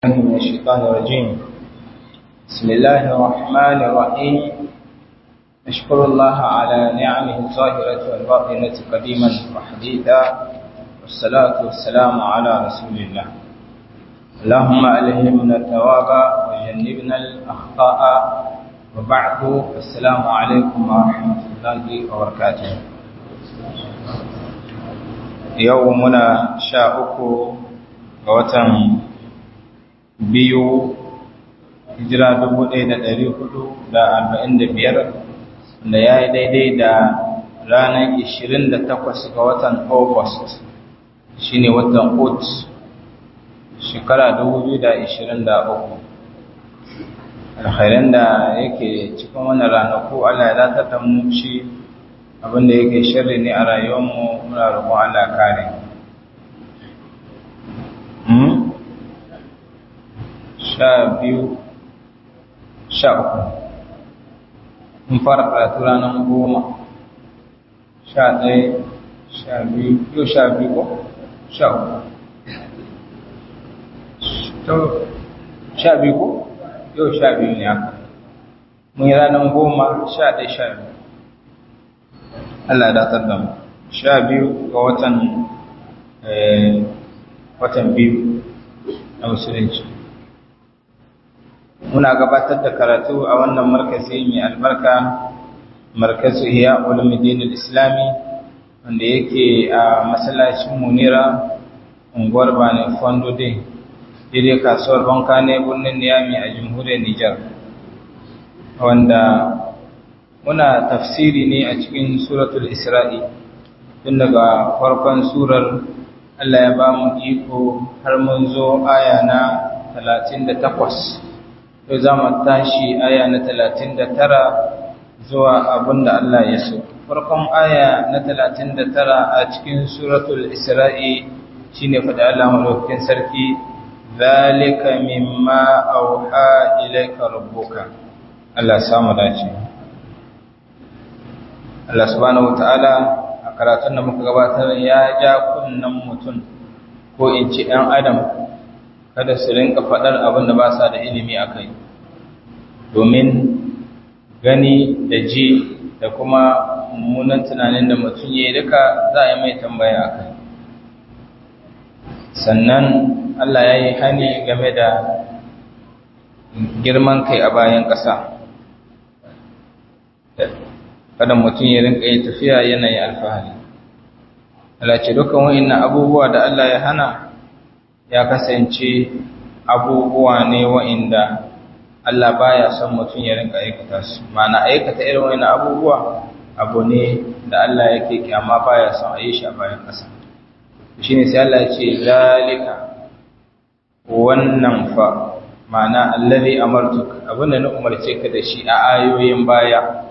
من الشيطان الرجيم بسم الله الرحمن الرحيم نشكر الله على نعمه الظاهرة والباطنة قديما وحديثا والصلاة والسلام على رسول الله اللهم ألهمنا الثواب وجنبنا الأخطاء وبعد السلام عليكم ورحمة الله وبركاته يومنا شاءكم وتم biyu hijira dubu ɗaya da ɗari hudu da arba'in da biyar da ya yi daidai da ranar ishirin da takwas ga watan august shi ne watan ot shekara dubu biyu da ishirin da uku alkhairan da yake cikin wani ranaku allah ya datar da mu shi abinda yake shirri ne a rayuwarmu muna roƙon allah kare sha biyu sha uku mun fara karatu ranar goma sha ɗaya sha biyu yau sha biyu ko sha uku sha biyu ko yau sha biyu ne haka mun yi ranar goma sha ɗaya sha biyu Allah ya datar da mu sha biyu ga watan watan biyu na musulunci muna gabatar da karatu a wannan markazi mai albarka markazu iya ulumuddin islami wanda yake a masallacin munira unguwar bane fondo day daidai kasuwar banka ne birnin niyami a jamhuriyar nijar wanda muna tafsiri ne a cikin suratul isra'i tun daga farkon surar allah ya ba mu iko har mun zo aya na 38 to za mu tashi aya na talatin da tara zuwa abin da Allah ya so. Farkon aya na talatin da tara a cikin suratul Isra'i shi ne faɗi Allah malaukakin sarki, Zalika mimma auha ilaika rabbuka. Allah samu dace. Allah subhanahu wa ta'ala a karatun da muka gabatar ya ja kunnen mutum ko in ci ‘yan Adam kada su rinka faɗar abin da ba sa da ilimi a kai domin gani da ji da kuma mummunan tunanin da mutum ya yi duka za a yi mai tambaya a kai sannan Allah ya yi hani game da girman kai a bayan ƙasa kada mutum ya rinka yi tafiya yanayi alfahari Allah ce dukkan wa'in abubuwa da Allah ya hana ya kasance abubuwa ne wa'inda Allah baya son mutum ya rinka aikata su mana aikata irin wani abubuwa abu ne da Allah yake kyama baya son a yi shi a bayan ƙasa shi ne sai Allah ya ce zalika wannan fa mana allazi amartuk abinda na umarce ka da shi a ayoyin baya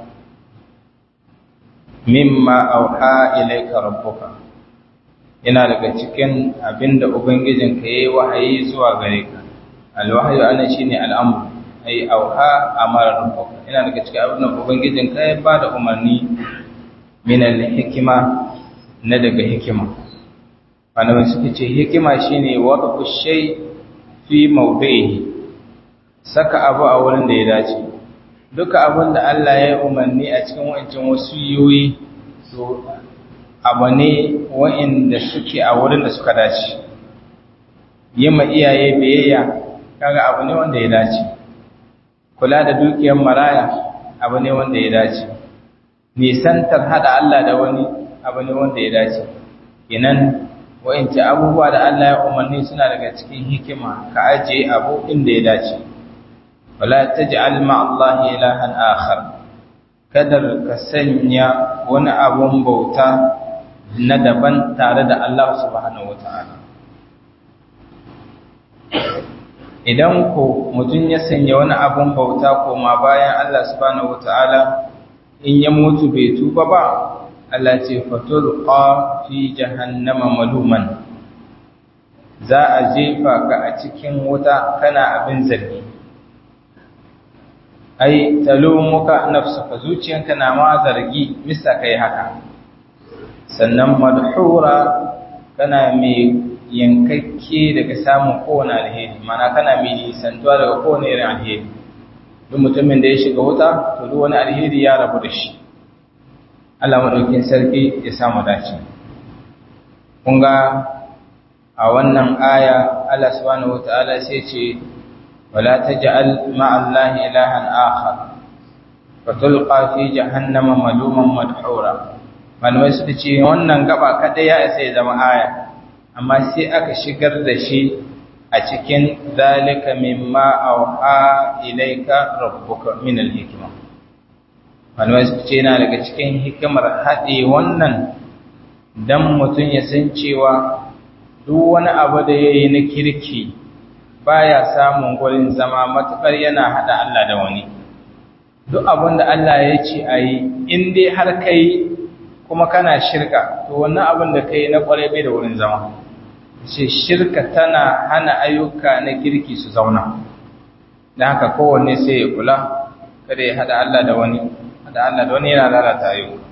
mimma auha ilayka rabbuka yana daga cikin abinda ubangijinka yayi wahayi zuwa gare ka alwahyu ana shine al'amru ai auha amara rabbuka yana daga cikin abinda ubangijinka ya bada umarni min al-hikma na daga hikima malamai suka ce hikima shine wad'u shay fi mawdihi saka abu a wurin da ya dace duka abin da Allah ya umarni a cikin wancan wasiyoyi to abu ne wa'inda suke a wurin da suka dace yi ma iyaye biyayya kaga abu ne wanda ya dace kula da dukiyar maraya abu ne wanda ya dace nisantar hada Allah da wani abu ne wanda ya dace kenan wa'ince abubuwa da Allah ya umarni suna daga cikin hikima ka ajiye abu inda ya dace wala taj'al ma'allahi ilahan akhar kadar ka sanya wani abun bauta na daban tare da Allah subhanahu wata'ala idan ko mutum ya sanya wani abun bauta koma bayan Allah subhanahu wata'ala in ya mutu bai tuba ba Allah ce fatulqa fi jahannama maluman za a jefa ka a cikin wuta kana abin zargi ai talumuka nafsuka zuciyanka na ma zargi misa kai haka sannan madhura kana mai yankakke daga samun kowane alheri mana kana mai nisantuwa daga kowane irin alheri duk mutumin da ya shiga wuta to duk wani alheri ya rabu da shi Allah madaukin sarki ya samu dace kun ga a wannan aya Allah subhanahu wataala sai ce wala taj'al ma'allahi ilahan akhar fatulqa fi jahannama maluman madhura malamai suka ce wannan gaba kada ya isa ya zama aya amma sai aka shigar da shi a cikin zalika mimma auha ilayka rabbuka min al-hikma malamai suka ce yana daga cikin hikimar haɗe wannan dan mutum ya san cewa duk wani abu da yayi na kirki baya samun gurin zama matukar yana hada Allah da wani duk abin da Allah ya ce ayi in dai har kai kuma kana shirka to wannan abin da kai na kwarai bai da wurin zama ce shirka tana hana ayyuka na kirki su zauna da haka kowanne sai ya kula kada ya hada Allah da wani hada Allah da wani yana lalata ayyuka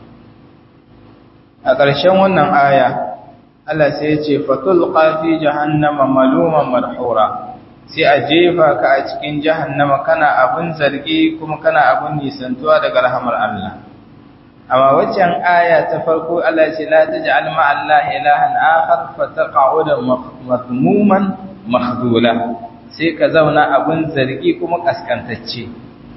a ƙarshen wannan aya Allah sai ya ce fatul qafi jahannama maluman marhura sai a jefa ka a cikin jahannama kana abun zargi kuma kana abun nisantuwa daga rahamar Allah amma waccan aya ta farko Allah ya ce la taj'al ma'a Allah ilahan akhar fataqa'uda madmuman makhdula sai ka zauna abun zargi kuma kaskantacce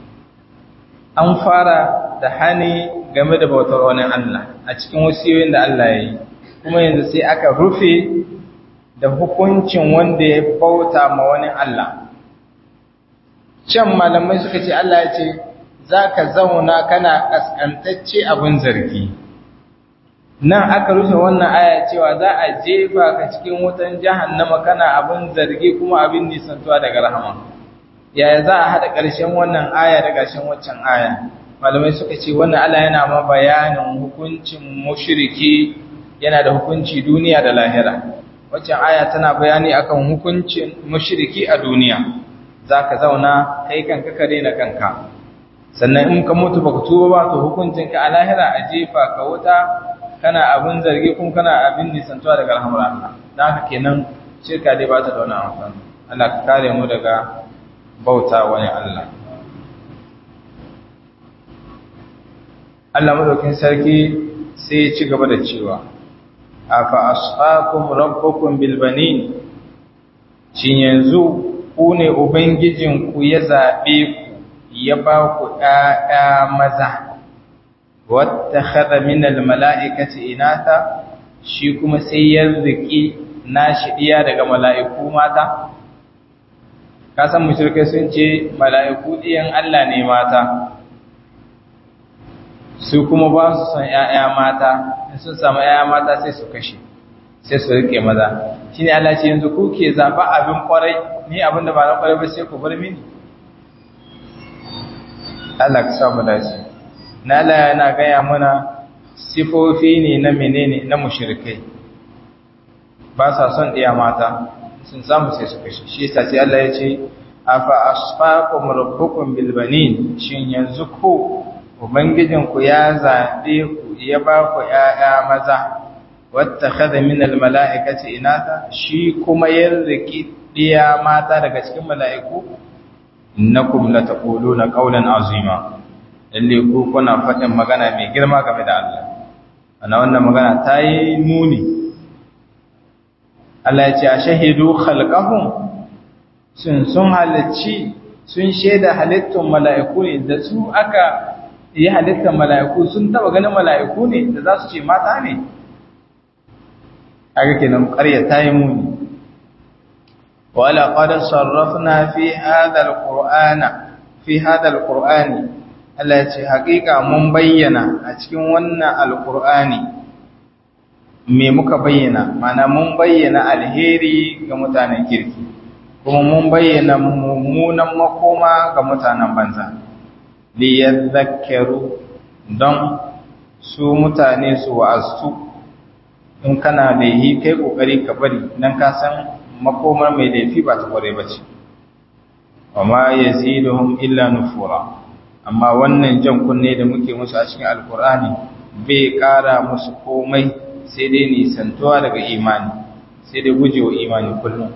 an fara da hani game da bautar wani Allah a cikin wasiyoyin da Allah ya yi kuma yanzu sai aka rufe da hukuncin wanda ya bauta ma wani Allah can malamai suka ce Allah ya ce za ka zauna kana ƙasƙantacce abin zargi nan aka rufe wannan aya cewa za a jefa ka cikin wutan jahannama kana abin zargi kuma abin nisantuwa daga rahama yaya za a haɗa ƙarshen wannan aya da ƙarshen waccan aya malamai suka ce wannan Allah yana ma bayanin hukuncin mushriki yana da hukunci duniya da lahira waccan aya tana bayani akan hukuncin mushriki a duniya zaka zauna kai kanka ka daina kanka sannan in ka mutu baka tuba ba to hukuncin ka a lahira a jefa ka wuta kana abin zargi kuma kana abin nisantuwa daga rahmar Allah dan haka kenan shirka dai ba ta da wani amfani Allah ka kare mu daga bauta wani Allah Allah madaukin sarki sai ya ci gaba da cewa afa asfaakum rabbukum bil banin shin yanzu ku ne ubangijin ku ya zabe ku ya ba ku ƴaƴa maza wattakhadha min al mala'ikati inatha shi kuma sai ya riki nashi diya daga mala'iku mata ka san mushrikai sun ce mala'iku diyan Allah ne mata su kuma ba su son ‘ya'ya mata, in sun samu ‘ya'ya mata sai su kashe, sai su rike maza. Shi ne Allah ce yanzu ku ke zaɓa abin ƙwarai, ni abin da ba na ƙwarai ba sai ku bar mini. Allah ka samu dace. Na Allah yana gaya mana sifofi ne na menene na mushrikai. Ba sa son ɗiya mata, sun samu sai su kashe. Shi yasa sai Allah ya ce, Afa asfaqum rabbukum bil banin shin yanzu ko Ubangijinku ya zaɓe ku ya ba ku ‘ya'ya maza, wata kada minal mala'ikaci inata, shi kuma yin riki ɗiya mata daga cikin mala'iku, na kumla ta ƙolo na ƙaunar azima, lalle ku kuna faɗin magana mai girma game da Allah. Ana wannan magana ta yi muni. Allah ya ce, A shahidu halƙahun, sun sun halarci, sun shaida halittun mala'iku ne da su aka yi halittar mala'iku sun taba ganin mala'iku ne da za su ce mata ne aka kenan ƙarya ta yi muni wala ƙwadar sarrafna fi hadal ƙur'ana fi hadal ƙur'ani Allah ya ce haƙiƙa mun bayyana a cikin wannan alƙur'ani me muka bayyana mana mun bayyana alheri ga mutanen kirki kuma mun bayyana mummunan makoma ga mutanen banza liyadhakkaru don su mutane su wa'azu in kana laihi kai kokari ka bari dan ka san makomar mai laifi ba ta kware bace amma yaziduhum illa nufura amma wannan jan kunne da muke musu a cikin alkur'ani bai kara musu komai sai dai nisantuwa daga imani sai dai gujewa imani kullum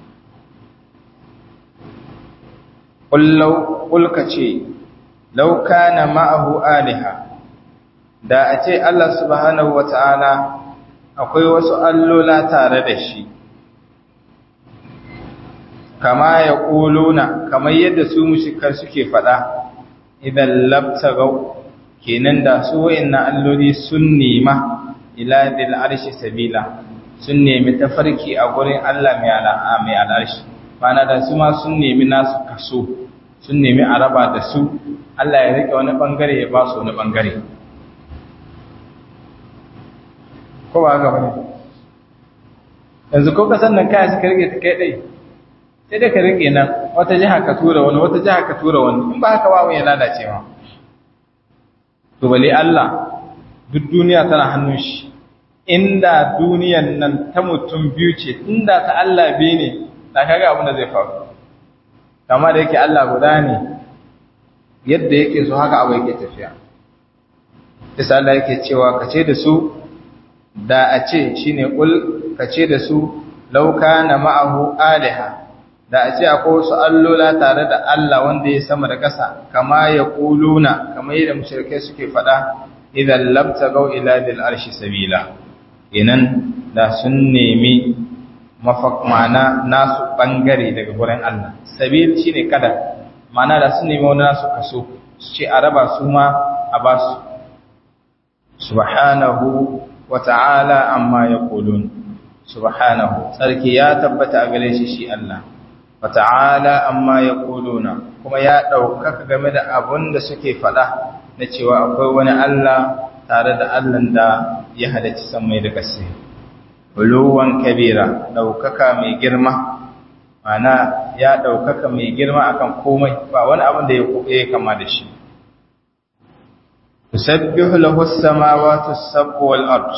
kullau kulka ce law kana ma'ahu aliha da a ce Allah subhanahu wata'ala akwai wasu allola tare da shi kama ya ƙuluna kamar yadda su mushikar suke faɗa idan labtagau kenan da su wa'inna alloli sun nema ila dil arshi sabila sun nemi tafarki a gurin Allah mai al'arshi mana da su ma sun nemi nasu kaso sun nemi a raba da su Allah ya rike wani bangare ya ba su wani bangare ko ba haka bane yanzu ko kasan nan kai suka rike ta kai dai sai dai ka rike nan wata jiha ka tura wani wata jiha ka tura wani in ba haka ba ya lalace ma to bale Allah duk duniya tana hannun shi inda duniyan nan ta mutum biyu ce inda ta Allah biyu ne da kaga abin da zai faru kama da yake Allah guda ne yadda yake so haka abu yake tafiya isa Allah yake cewa kace da su da a ce shine kul kace da su lauka na ma'ahu aliha da a ce akwai wasu allola tare da Allah wanda ya sama da ƙasa kama ya kuluna kamar yadda mushrikai suke faɗa idan labtagau ila dil arshi sabila inan da sun nemi mafak mana nasu bangare daga gurin Allah sabil shine kada mana da sun nemi wani nasu kaso su ce a raba su ma a ba su subhanahu wa ta'ala amma yaqulun subhanahu sarki ya tabbata a gare shi shi Allah wa ta'ala amma yaquluna kuma ya ɗaukaka game da abun da suke faɗa na cewa akwai wani Allah tare da Allah da ya halarci samai da ƙasa. Uluwan kabira ɗaukaka mai girma, mana ya ɗaukaka mai girma akan komai ba wani abin da ya kama da shi. Tusabbihu lahu samawati sab'u wal ard.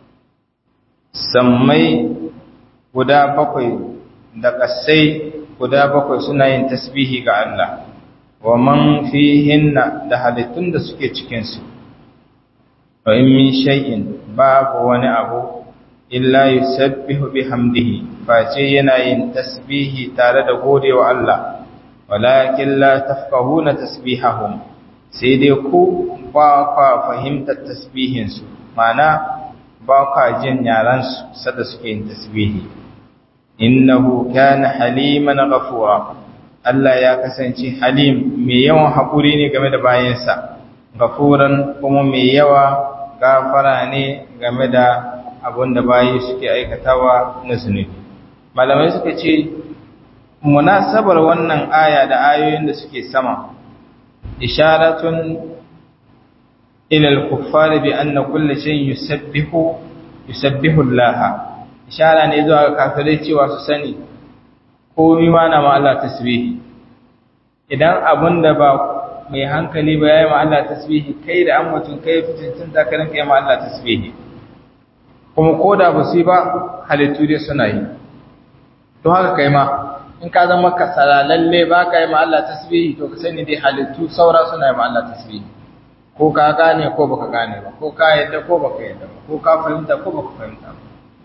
Sammai guda bakwai da ƙasai guda bakwai suna yin tasbihi ga Allah. Wa man fihinna da halittun da suke cikinsu. wa in min shay'in babu wani abu illa yusabbihu bihamdihi face yana yin tasbihi tare da godewa Allah walakin la tafqahuna tasbihahum sai dai ku ba ka fahimtar tasbihin su mana ba ka jin yaran su sada suke yin tasbihi innahu kana haliman ghafura Allah ya kasance halim mai yawan haƙuri ne game da bayansa gafuran kuma mai yawa gafara ne game da abin da bayi suke aikatawa na zunubi malamai suka ce munasabar wannan aya da ayoyin da suke sama isharatun ila al-kuffar bi anna kulli shay'in yusabbihu yusabbihu Allah ishara ne zuwa ga kafirai cewa su sani komai ma na ma Allah tasbihi idan abin da ba mai hankali ba yayi ma Allah tasbihi kai da an mutun kai fitincin da ka rinka yi ma Allah tasbihi kuma koda ba su yi ba halittu dai suna yi to haka kai ma in ka zama kasala lalle ba ka yi ma Allah tasbihi to ka sani dai halittu saura suna yi ma Allah tasbihi ko ka gane ko baka gane ba ko ka yadda ko baka yadda ba ko ka fahimta ko baka fahimta ba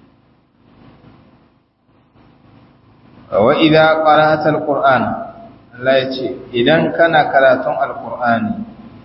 wa idza qara'ta al-qur'an Allah ya ce, Idan kana karatun Al'ur'ani,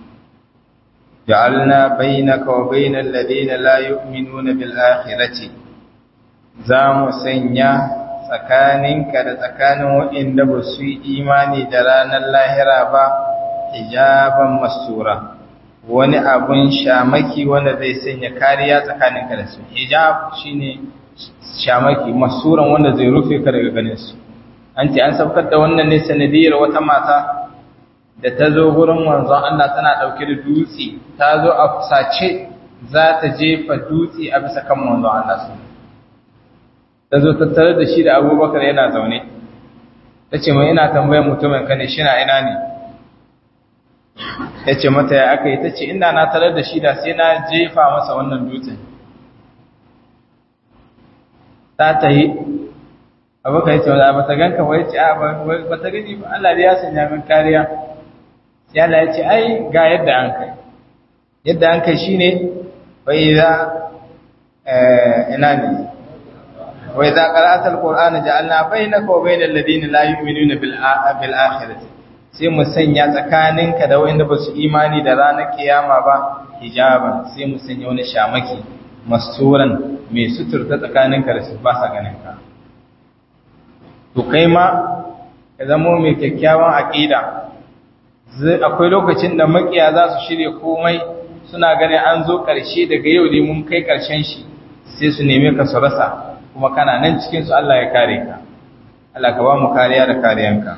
ja'alna bainaka wa bainal ladina la yu'minuna bil akhirati za mu sanya tsakaninka da tsakanin waɗanda ba su yi imani da ranar lahira ba, hijaban masura, wani abun shamaki wanda zai sanya kariya tsakaninka da su. Hijab shine shamaki, masuran wanda zai rufe ka daga ganin su. an ce an saukar da wannan ne sanadiyar wata mata da ta zo gurin manzon Allah tana ɗauke da dutse ta zo a fusace za ta jefa dutse a bisa kan manzon Allah su ta zo tattare da shi da abubakar yana zaune ta ce mai ina tambayar mutumin ka ne shi na ina ne ya ce mata ya aka yi ta ce ina na tarar da shi da sai na jefa masa wannan dutsen ta ta yi abokan yace wala ba ta ganka ba yace a ba ta gani ba Allah ya sanya min kariya sai Allah ya ce ai ga yadda an kai yadda an kai shine fa idza eh ina ne wa idza qara'ta alqur'ana ja'alna bainaka wa bainal ladina la yu'minuna bil bil akhirati sai mu sanya tsakaninka da wanda ba su imani da ranar kiyama ba hijaban sai mu sanya wani shamaki masturan mai suturta tsakaninka da su ba sa ganin ka to kai ma ka zamo mai kyakkyawan aqida akwai lokacin da makiya za su shirya komai suna ganin an zo ƙarshe daga yau ne mun kai ƙarshen shi sai su neme ka su rasa kuma kana nan cikin su Allah ya kare ka Allah ka ba mu kariya da kariyanka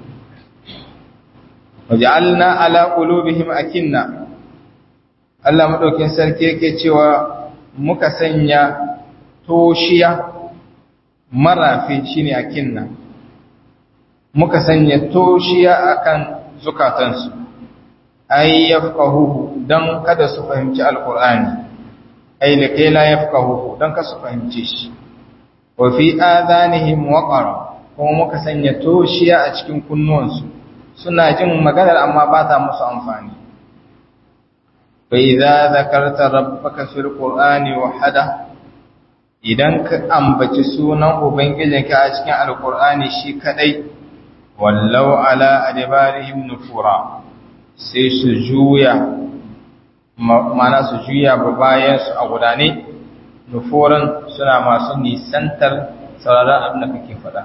waja'alna ala qulubihim akinna Allah madaukin sarki yake cewa muka sanya toshiya marafi shine akinna muka sanya toshiya akan zukatansu ay yafqahuhu dan kada su fahimci alqur'ani ay likai la yafqahuhu dan kada su fahimci shi wa fi adanihim waqara kuma muka sanya toshiya a cikin kunnuwansu suna jin maganar amma ba ta musu amfani fa idza zakarta rabbaka fil qur'ani wahada idan ka ambaci sunan ubangijinka a cikin alqur'ani shi kadai wallau ala adbarihim nufura sai su juya mana su juya ba bayan su a gudane nufuran suna masu nisantar sauraron abin da kake faɗa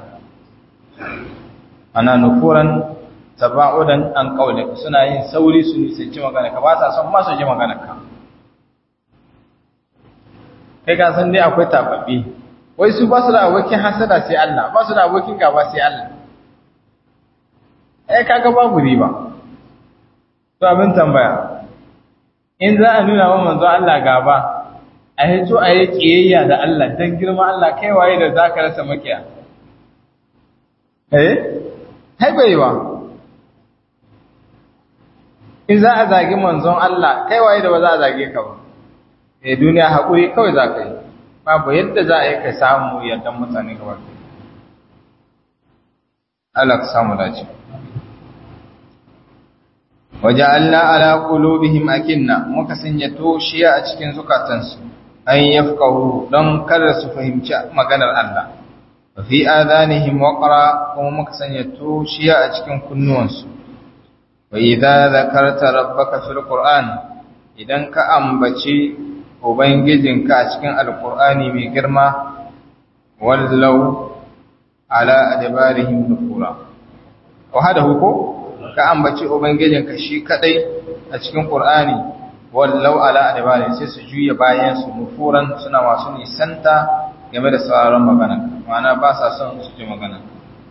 ana nufuran taba'udan an kaule suna yin sauri su nisanci magana ka ba sa son ma su ji magana ka kai ka san dai akwai tababbi wai su ba su da abokin hasada sai Allah ba su da abokin gaba sai Allah eh kaga babu riba to abin tambaya in za a nuna wa manzo Allah gaba a hito a yi kiyayya da Allah dan girma Allah kai waye da zaka rasa makiya eh hai baiwa in za a zagi manzon Allah kai waye da ba za a zage ka ba eh duniya hakuri kawai za ka yi babu yadda za a yi ka samu yardan mutane gaba Allah ka samu dace waja'alna ala qulubihim akinna muka sanya toshiya a cikin zukatansu an yafqahu don kada su fahimci maganar Allah wa fi adanihim waqra kuma muka sanya toshiya a cikin kunnuwansu wa idza zakarta rabbaka fil qur'an idan ka ambaci ubangijinka a cikin alqur'ani mai girma wallau ala adbarihim nufura wa hada huko ka ambaci ubangijinka shi kadai a cikin qur'ani wallau ala adbari sai su juya bayan su nufuran suna masu nisanta game da sauraron magana ma'ana ba sa son su ji magana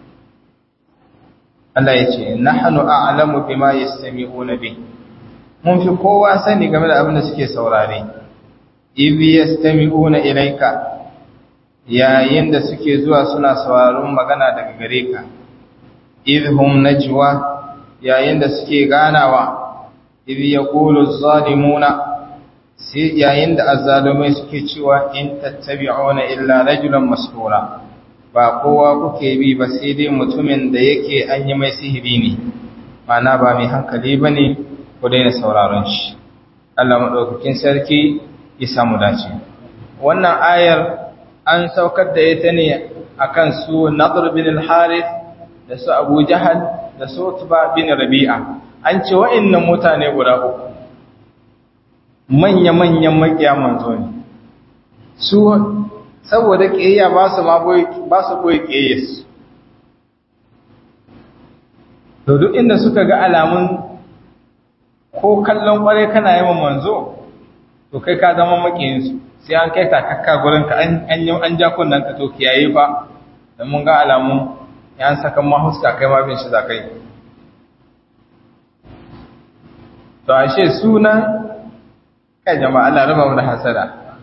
Allah ya ce nahnu a'lamu bima yastami'una bi mun fi kowa sani game da abin da suke saurare idh yastami'una ilayka yayin da suke zuwa suna sauraron magana daga gare ka idhum najwa yayin da suke ganawa idh yaqulu az-zalimuna sai yayin da azzalumai suke cewa in tattabi'una illa rajulan masdura ba kowa kuke bi ba sai dai mutumin da yake an yi mai sihiri ne mana ba mai hankali bane ku daina sauraron shi Allah madaukakin sarki ya samu dace wannan ayar an saukar da ita ne akan su Nadr bin al-Harith da su Abu Jahal da su Utba bin Rabi'a an ce wa'annan mutane guda uku manya-manyan makiya manzo ne su saboda ƙiyayya ba su ma ba su boye ƙiyayyarsu to duk inda suka ga alamun ko kallon ƙware kana yawan manzo to kai ka zama makiyinsu sai an kai takakka gurin ka an ja kunnan ka to kiyaye fa don mun ga alamun ya saka mahuska kai ma bin shi za kai to ashe sunan kai jama'a Allah raba mu da hasada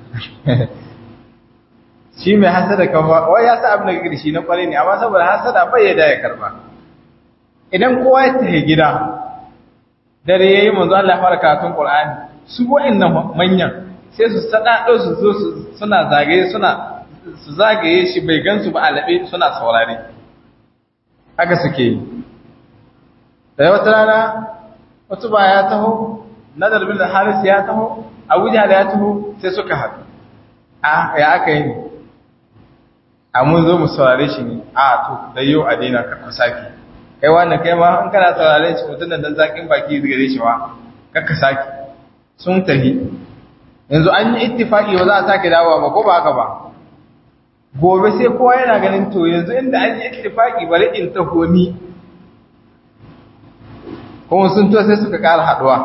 shi mai hasada kan wai ya sa abin da kake shi na kware ne amma saboda hasada bai ya da ya karba idan kowa ya tafi gida dare yayi manzo Allah fara karatun Qur'ani su wa'annan manyan sai su sadado su zo suna zagaye suna su zagaye shi bai gansu ba alabe suna saurare haka suke yi da wata rana wata ba ya taho nadar bin haris ya taho abuja da ya taho sai suka haɗu a ya aka yi ne a mun zo mu saurare shi ne a to da yau a daina ka ku saki kai wannan kai ma in kana saurare shi mutum da dan zakin baki gare shi ma kakka saki sun tafi yanzu an yi ittifaki ba za a sake dawowa ba ko ba haka ba gobe sai kowa yana ganin to yanzu inda an yi ittifaki bari in taho ni kuma sun to sai suka ƙara haɗuwa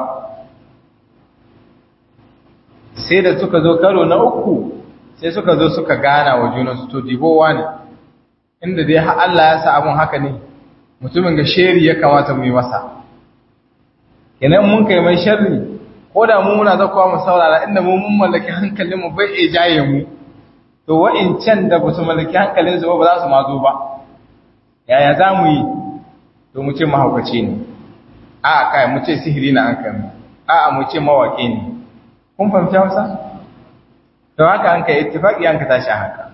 sai da suka zo karo na uku sai suka zo suka gana wa junansu to dibowa ne inda dai Allah ya sa abun haka ne mutumin ga sheri ya kamata mu yi masa kenan mun kai mai sharri ko da mu muna zakuwa mu saurara inda mu mun mallaki hankalin mu bai iya jaye mu to wa'incan da ba su mallaki hankalin su ba za su ma zo ba yaya za mu yi to mu ce mahaukaci ne a kai mu ce sihiri na an kai a mu ce mawaƙi ne kun fahimci hausa to haka an kai ittifaqi an ka tashi haka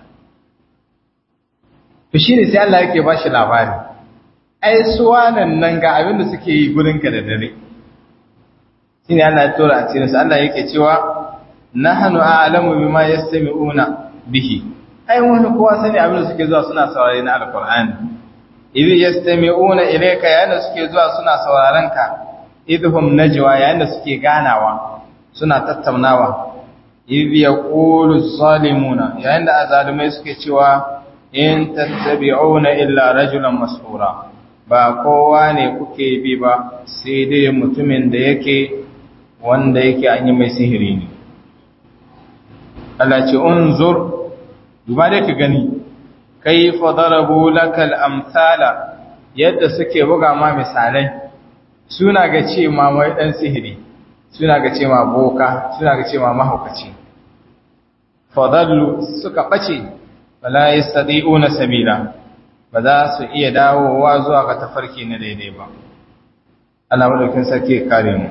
to shine sai Allah yake ba shi labari ai suwanan nan ga abin da suke yi gurin ka da dare shine Allah ya tura a cikin sa Allah yake cewa nahnu a'lamu bima yastami'una bihi ai wani kowa sani abin da suke zuwa suna saurare na alqur'ani idh yastami'una ilayka yana suke zuwa suna sauraron ka idhum najwa yayin da suke ganawa suna tattaunawa idh yaqulu zalimuna yayin da azalumai suke cewa in tattabi'una illa rajulan mas'ura ba kowa ne kuke bi ba sai dai mutumin da yake wanda yake an yi mai sihiri ne Allah ce unzur duba dai ka gani kaifa darabu lakal amsala yadda suke buga ma misalai suna ga ce ma mai dan sihiri suna ga ce ma boka suna ga ce ma mahaukaci fadallu suka bace wala yastadi'una sabila ba za su iya dawowa zuwa ga tafarki na daidai ba Allah madaukin sarki ya kare mu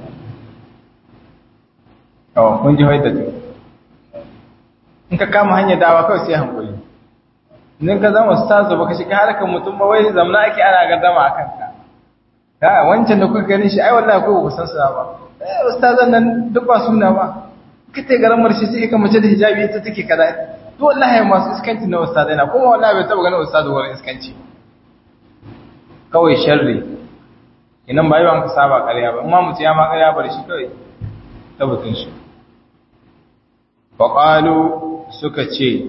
oh kun ji hoyta to in ka kama hanyar dawa kawai sai hankali idan ka zama ustazu baka shiga harkar mutum ba wai zamna ake ana gardama akan ka ha wancan da kuka gani shi ai wallahi ko ku san sa ba eh ustazan nan duk ba suna ba kite garamar shi sai ka mace da hijabi ita take kaza to wallahi masu iskanci na ustazai na kuma wallahi bai taba ganin ustazu wurin iskanci kawai sharri inan ba yawan ka saba ƙarya ba amma mutum ya ma ƙarya bar shi kawai tabbatin shi faƙalu suka ce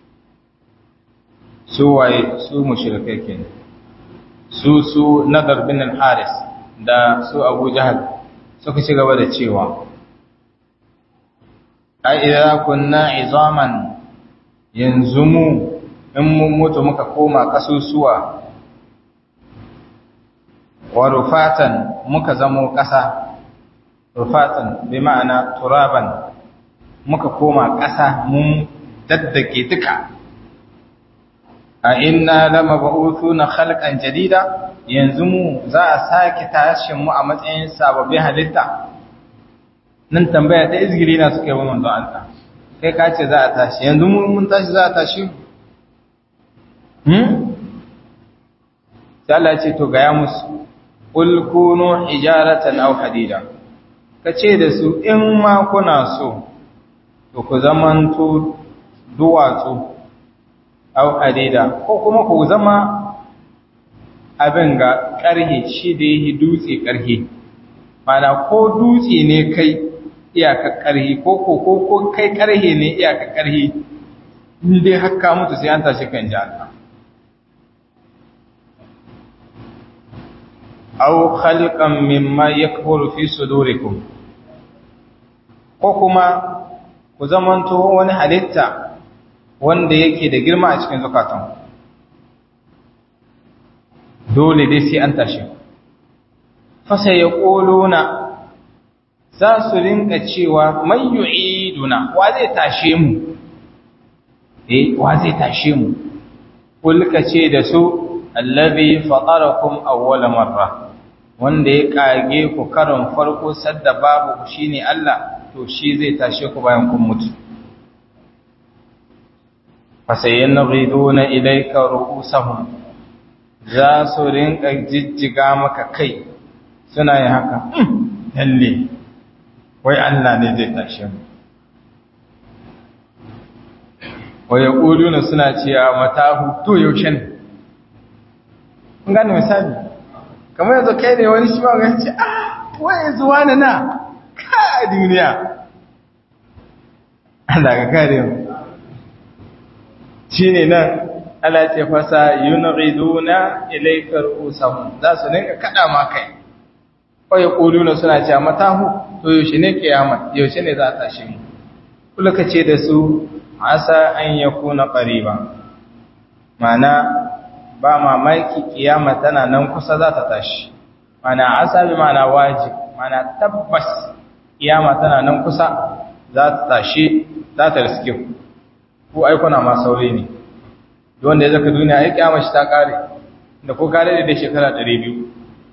su waye su mushrikai kenan su su nadar bin al-haris da su abu jahal suka ci gaba da cewa ai idza kunna izaman yanzu mu in mun mutu muka koma kasusuwa wa rufatan muka zamo ƙasa rufatan bi ma'ana turaban muka koma ƙasa mun daddake duka a inna lama ba'uthuna khalqan jadida yanzu mu za a sake tashin mu a matsayin sababbin halitta nan tambaya ta izgiri na suka yi wa manzo Allah kai ka ce za a tashi yanzu mu mun tashi za a tashi hmm sai Allah ce to gaya musu qul kunu hijaratan aw hadida kace da su in ma kuna so to ku zamanto duwatsu au hadida ko kuma ku zama abin ga ƙarhe shi da yi dutse ƙarhe mana ko dutse ne kai iyaka ƙarhe ko ko ko ko kai ƙarhe ne iyaka ƙarhe in dai haka mutu sai an tashi kan ji Allah aw khalqan mimma yakburu fi sudurikum ko kuma ku zamanto wani halitta wanda yake da girma a cikin zukatan dole dai sai an tashi fasa ya ƙolona za su rinka cewa mai yu'iduna wa zai tashe mu eh wa zai tashe mu kulka ce da su allazi fatarakum awwala marra wanda ya kage ku karon farko sadda babu shine Allah to shi zai tashe ku bayan kun mutu fasayin riduna ilaika ru'usahum za su rinka jijjiga maka kai suna yin haka lalle wai Allah ne zai tashe mu wa yaquluna suna cewa matahu to yaushe ne kun gane misali kamar yanzu kai ne wani shi ba ga ce ah wai zuwa na na ka duniya Allah ka kare mu shine nan Allah ce fasa yunghiduna ilayka ru'usahum za su dinka kada ma kai ko yaquluna suna cewa matahu to yaushe ne kiyama yaushe ne za ta tashi mu kula kace da su asa an yakuna qariba mana ba mamaki kiyama tana nan kusa za ta tashi mana asa bi mana wajib mana tabbas kiyama tana nan kusa za ta tashi za ta riske ku ko ai kuna ma saurayi ne wanda ya zaka duniya ai kiyama shi ta kare da ko kare da shekara 200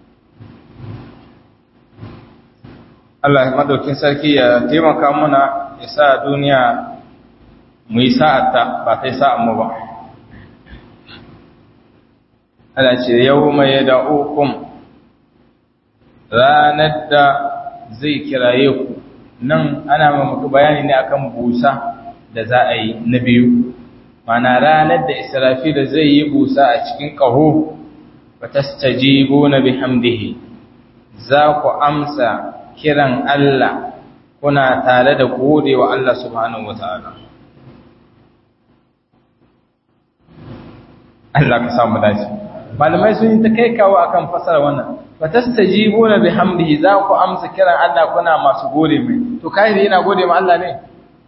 Allah madaukin sarki ya taimaka muna ya sa duniya mu yi sa'ata ba kai sa'an mu ba Allah ce yau mai da'ukum ranar da zai kiraye ku nan ana muku bayani ne akan busa da za a yi na biyu mana ranar da israfila zai yi busa a cikin ƙaho ba ta stajibu na bihamdihi za ku amsa kiran Allah kuna tare da gode wa Allah subhanahu wa ta'ala Allah ka samu dace malamai sun yi ta kai kawo akan fasara wannan ba ta stajibu na bihamdihi za ku amsa kiran Allah kuna masu gode mai to kai yana gode ma Allah ne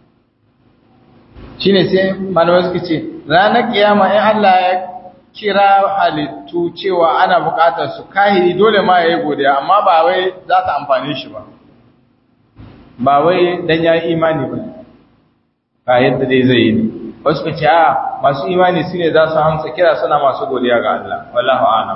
shine sai malamai suka ce ranar kiyama in Allah ya kira halittu cewa ana bukatar su kahiri dole ma yayi godiya amma ba wai za ta amfane shi ba ba wai dan ya imani ba ba yadda dai zai yi ne wasu ka ce a masu imani su ne za su hamsa kira suna masu godiya ga Allah wallahu a'lam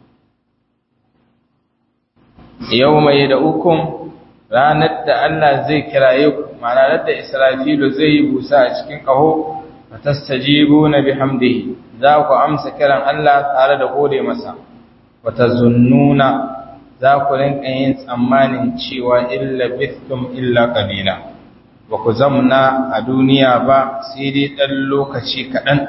yau mai da ukun ranar da Allah zai kiraye ku ma'ana da Israfilu zai yi busa a cikin ƙaho fatastajibuna bihamdihi za ku amsa kiran Allah tare da gode masa watazunnuna za ku rinka yin tsammanin cewa illa bithtum illa qalila ba ku zamna a duniya ba sai dai dan lokaci kaɗan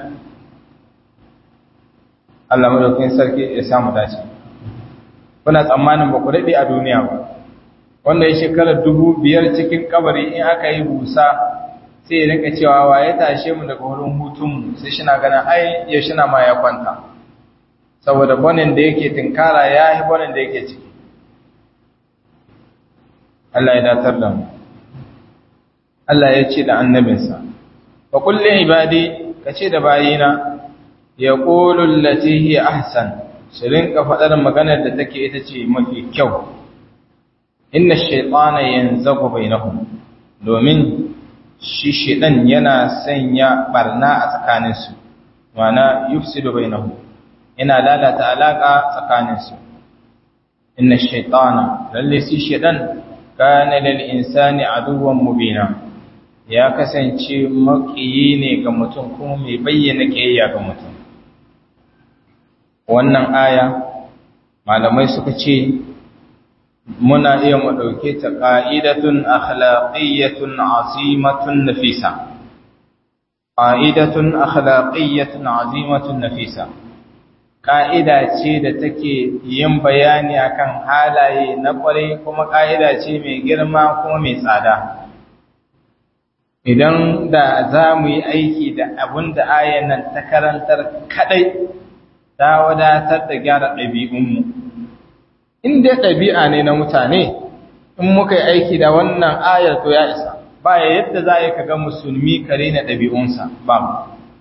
Allah madaukakin sarki ya samu dace kuna tsammanin ba ku daɗe a duniya ba wanda ya shekarar dubu biyar cikin kabari in aka yi busa sai ya rinka cewa wa ya tashe mu daga wurin hutunmu sai shi na ganin ai ya shi na ma ya kwanta saboda bonin da yake tinkara ya yi bonin da yake ciki Allah ya datar da mu Allah ya ce da annabinsa wa kullum ibadi ka ce da bayina ya ƙolul latihi ahsan su rinka faɗar maganar da take ita ce mafi kyau inna shaitana yanzagu bainahum domin shi shaitan yana sanya barna a tsakaninsu wana yufsidu bainahum yana lalata alaka tsakaninsu inna shaitana lalle shi shaitan kana lil insani aduwwan mubina ya kasance makiyi ne ga mutum kuma mai bayyana kiyayya ga mutum wannan aya malamai suka ce muna iya mu ɗauke ta ƙa'idatun akhlaqiyyatun azimatun nafisa ƙa'idatun akhlaqiyyatun azimatun nafisa ƙa'ida ce da take yin bayani akan halaye na ƙwarai kuma ƙa'ida ce mai girma kuma mai tsada idan da za mu yi aiki da abin da ayan nan ta karantar kaɗai ta wadatar da gyara ɗabi'unmu in dai ɗabi'a ne na mutane in muka yi aiki da wannan ayar to ya isa ba ya yadda za a yi kaga musulmi kare na ɗabi'unsa ba mu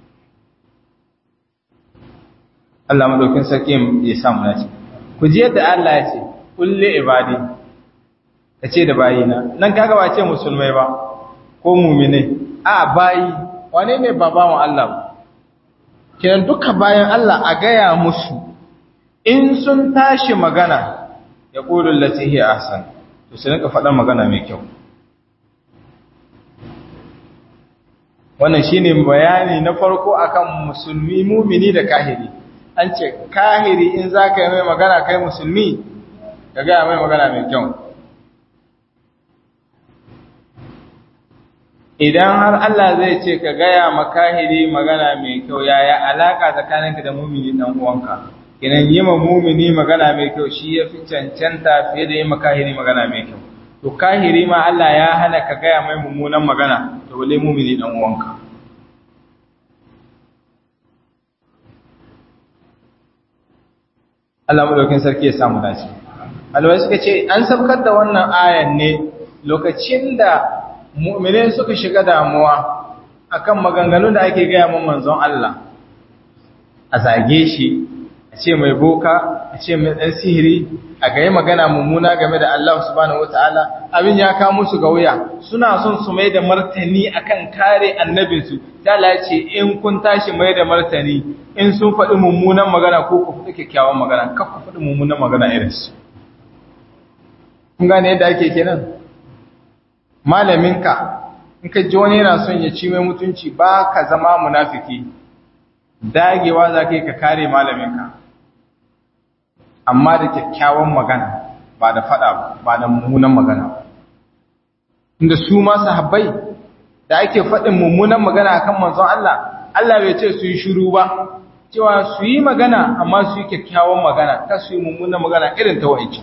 Allah maɗaukin sarki ya samu na ce ku ji yadda Allah ya ce kulle ibadi ka ce da bayina nan kaga ba ce musulmai ba ko mumine a bayi wane ne ba bawan Allah ba kenan duka bayan Allah a gaya musu in sun tashi magana ya ƙulun latihi ahsan to sai rinka faɗa magana mai kyau wannan shine bayani na farko akan musulmi mumini da kahiri an ce kahiri in za ka yi mai magana kai musulmi ka gaya mai magana mai kyau idan har Allah zai ce ka gaya makahiri magana mai kyau yaya alaka tsakaninka da mumini dan uwanka kinan yi ma mumini magana mai kyau shi ya fi cancanta fiye da yi makahiri magana mai kyau to kahiri ma Allah ya hana ka gaya mai mummunan magana to wale mumini dan uwanka Allah madaukin sarki ya samu dace alwai suka ce an sabkar da wannan ayan ne lokacin da mu'minai suka shiga damuwa akan maganganun da ake gaya mun manzon Allah a zage shi a ce mai boka a ce mai dan sihiri a ga yi magana mummuna game da Allah subhanahu wataala abin ya kawo musu ga wuya suna son su mai da martani akan kare annabinsu ta ce in kun tashi mai da martani in sun faɗi mummunan magana ko ku faɗi kyakkyawan magana kar ku faɗi mummunan magana irinsu kun gane yadda ake kenan malaminka in ka ji wani yana son ya ci mai mutunci ba ka zama munafiki dagewa za ka yi ka kare malaminka amma da kyakkyawan magana ba da fada ba da mummunan magana ba inda su ma sahabbai da ake faɗin mummunan magana akan manzon Allah Allah bai ce su yi shiru ba cewa su yi magana amma su yi kyakkyawan magana ta su yi mummunan magana irin ta wa'ancan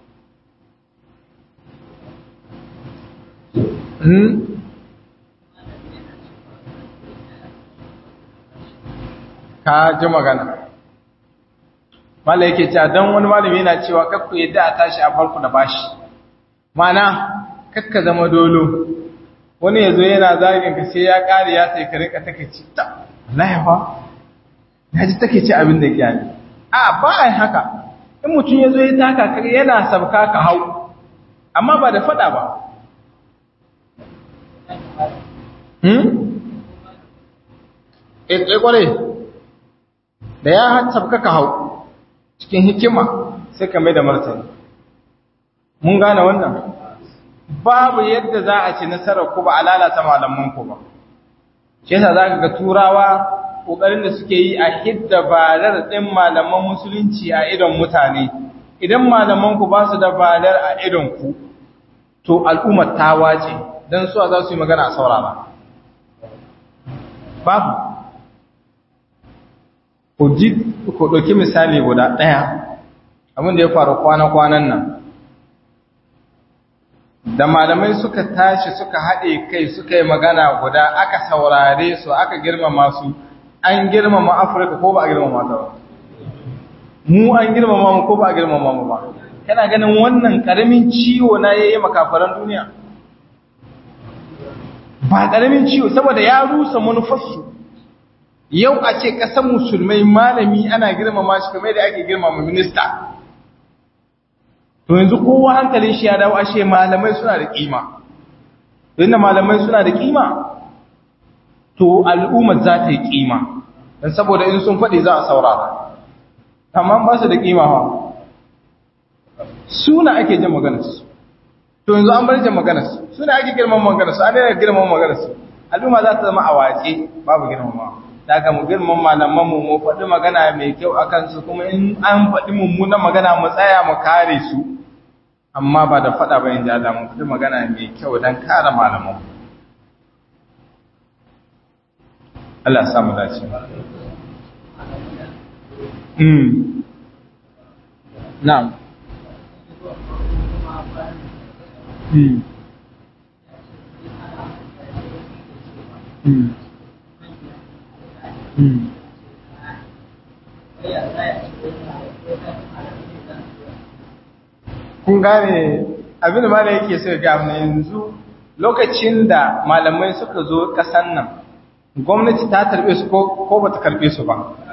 ka ji magana mala yake cewa don wani malami yana cewa kakku yadda a tashi a farko da bashi mana kakka zama dolo wani ya zo yana zagin ka sai ya ƙari ya sai ka rika take ci ta laifa ya ji take ci abin da kyani a ba a haka in mutum ya zo ya taka ka yana sabka ka hau amma ba da fada ba hmm? e kwarai da ya sabka ka hau cikin hikima sai ka mai da martani mun gane wannan babu yadda za a ci nasarar ku ba a lalata malaman ku ba shi yasa za ka ga turawa ƙoƙarin da suke yi a hidda barar ɗin malaman musulunci a idon mutane idan malaman ku ba su da barar a idon ku to al'ummar ta wace don suwa za su yi magana a saurara babu ku ɗauki misali guda ɗaya abin da ya faru kwana-kwanan nan da malamai suka tashi suka haɗe kai suka yi magana guda aka saurare su aka girmama su an girmama afirka ko ba a girmama ta ba mu an girmama mu ko ba a girmama mu ba kana ganin wannan ƙaramin ciwo na ya yi makafaran duniya ba ƙaramin ciwo saboda ya rusa manufarsu yau a ce ƙasar musulmai malami ana girmama shi kamar da ake girmama minista to yanzu kowa hankalin shi ya dawo ashe malamai suna da kima inda malamai suna da kima to al'ummar za ta yi kima don saboda in sun faɗi za a saurara amma ba su da kima ha suna ake jin maganarsu to yanzu an bar jin maganarsu suna ake girman maganarsu an daina girman maganarsu al'umma za ta zama a wace babu girmama daga mu girman malaman mu mu faɗi magana mai kyau akan su kuma in an faɗi mummunan magana mu tsaya mu kare su amma ba da faɗa ba in ji Allah mu faɗi magana mai kyau don kare malaman Allah ya samu dace mm na'am mm mm mm kun gane abin da malai yake so ga mu yanzu lokacin da malamai suka zo kasan nan gwamnati ta tarbe su ko ko bata karbe su ba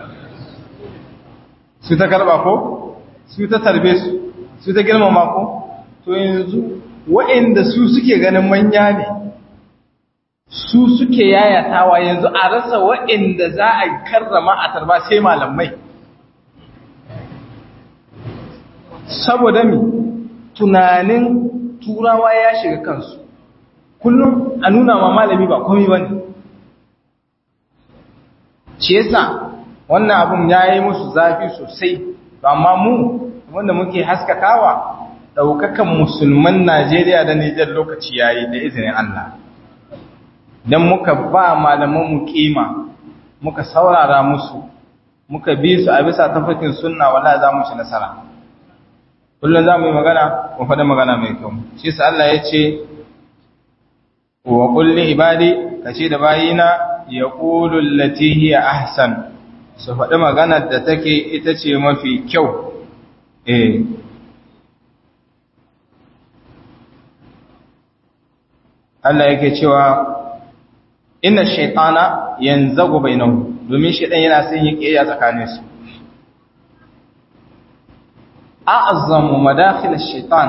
su ta karba ko su ta tarbe su su ta girmama ko to yanzu waɗanda su suke ganin manya ne su suke yayatawa yanzu a rasa waɗanda za a karrama a tarba sai malamai saboda mi tunanin turawa ya shiga kansu kullum a nuna ma malami ba komai ba ne ce yasa wannan abun ya yi musu zafi sosai amma mu wanda muke haskakawa ɗaukakan musulman najeriya da nijar lokaci ya yi da izinin allah dan muka ba malaman mu kima muka saurara musu muka bi su a bisa tafarkin sunna wallahi za mu ci nasara kullum za mu yi magana mu faɗi magana mai kyau shi sa Allah ya ce wa kulli ibadi kace da bayina yaqulu allati hiya ahsan su faɗi maganar da take ita ce mafi kyau eh Allah yake cewa inna shaytana yanzagu bainahum domin shaytan yana son yi kiyaya tsakanin su a'zamu madakhil ash-shaytan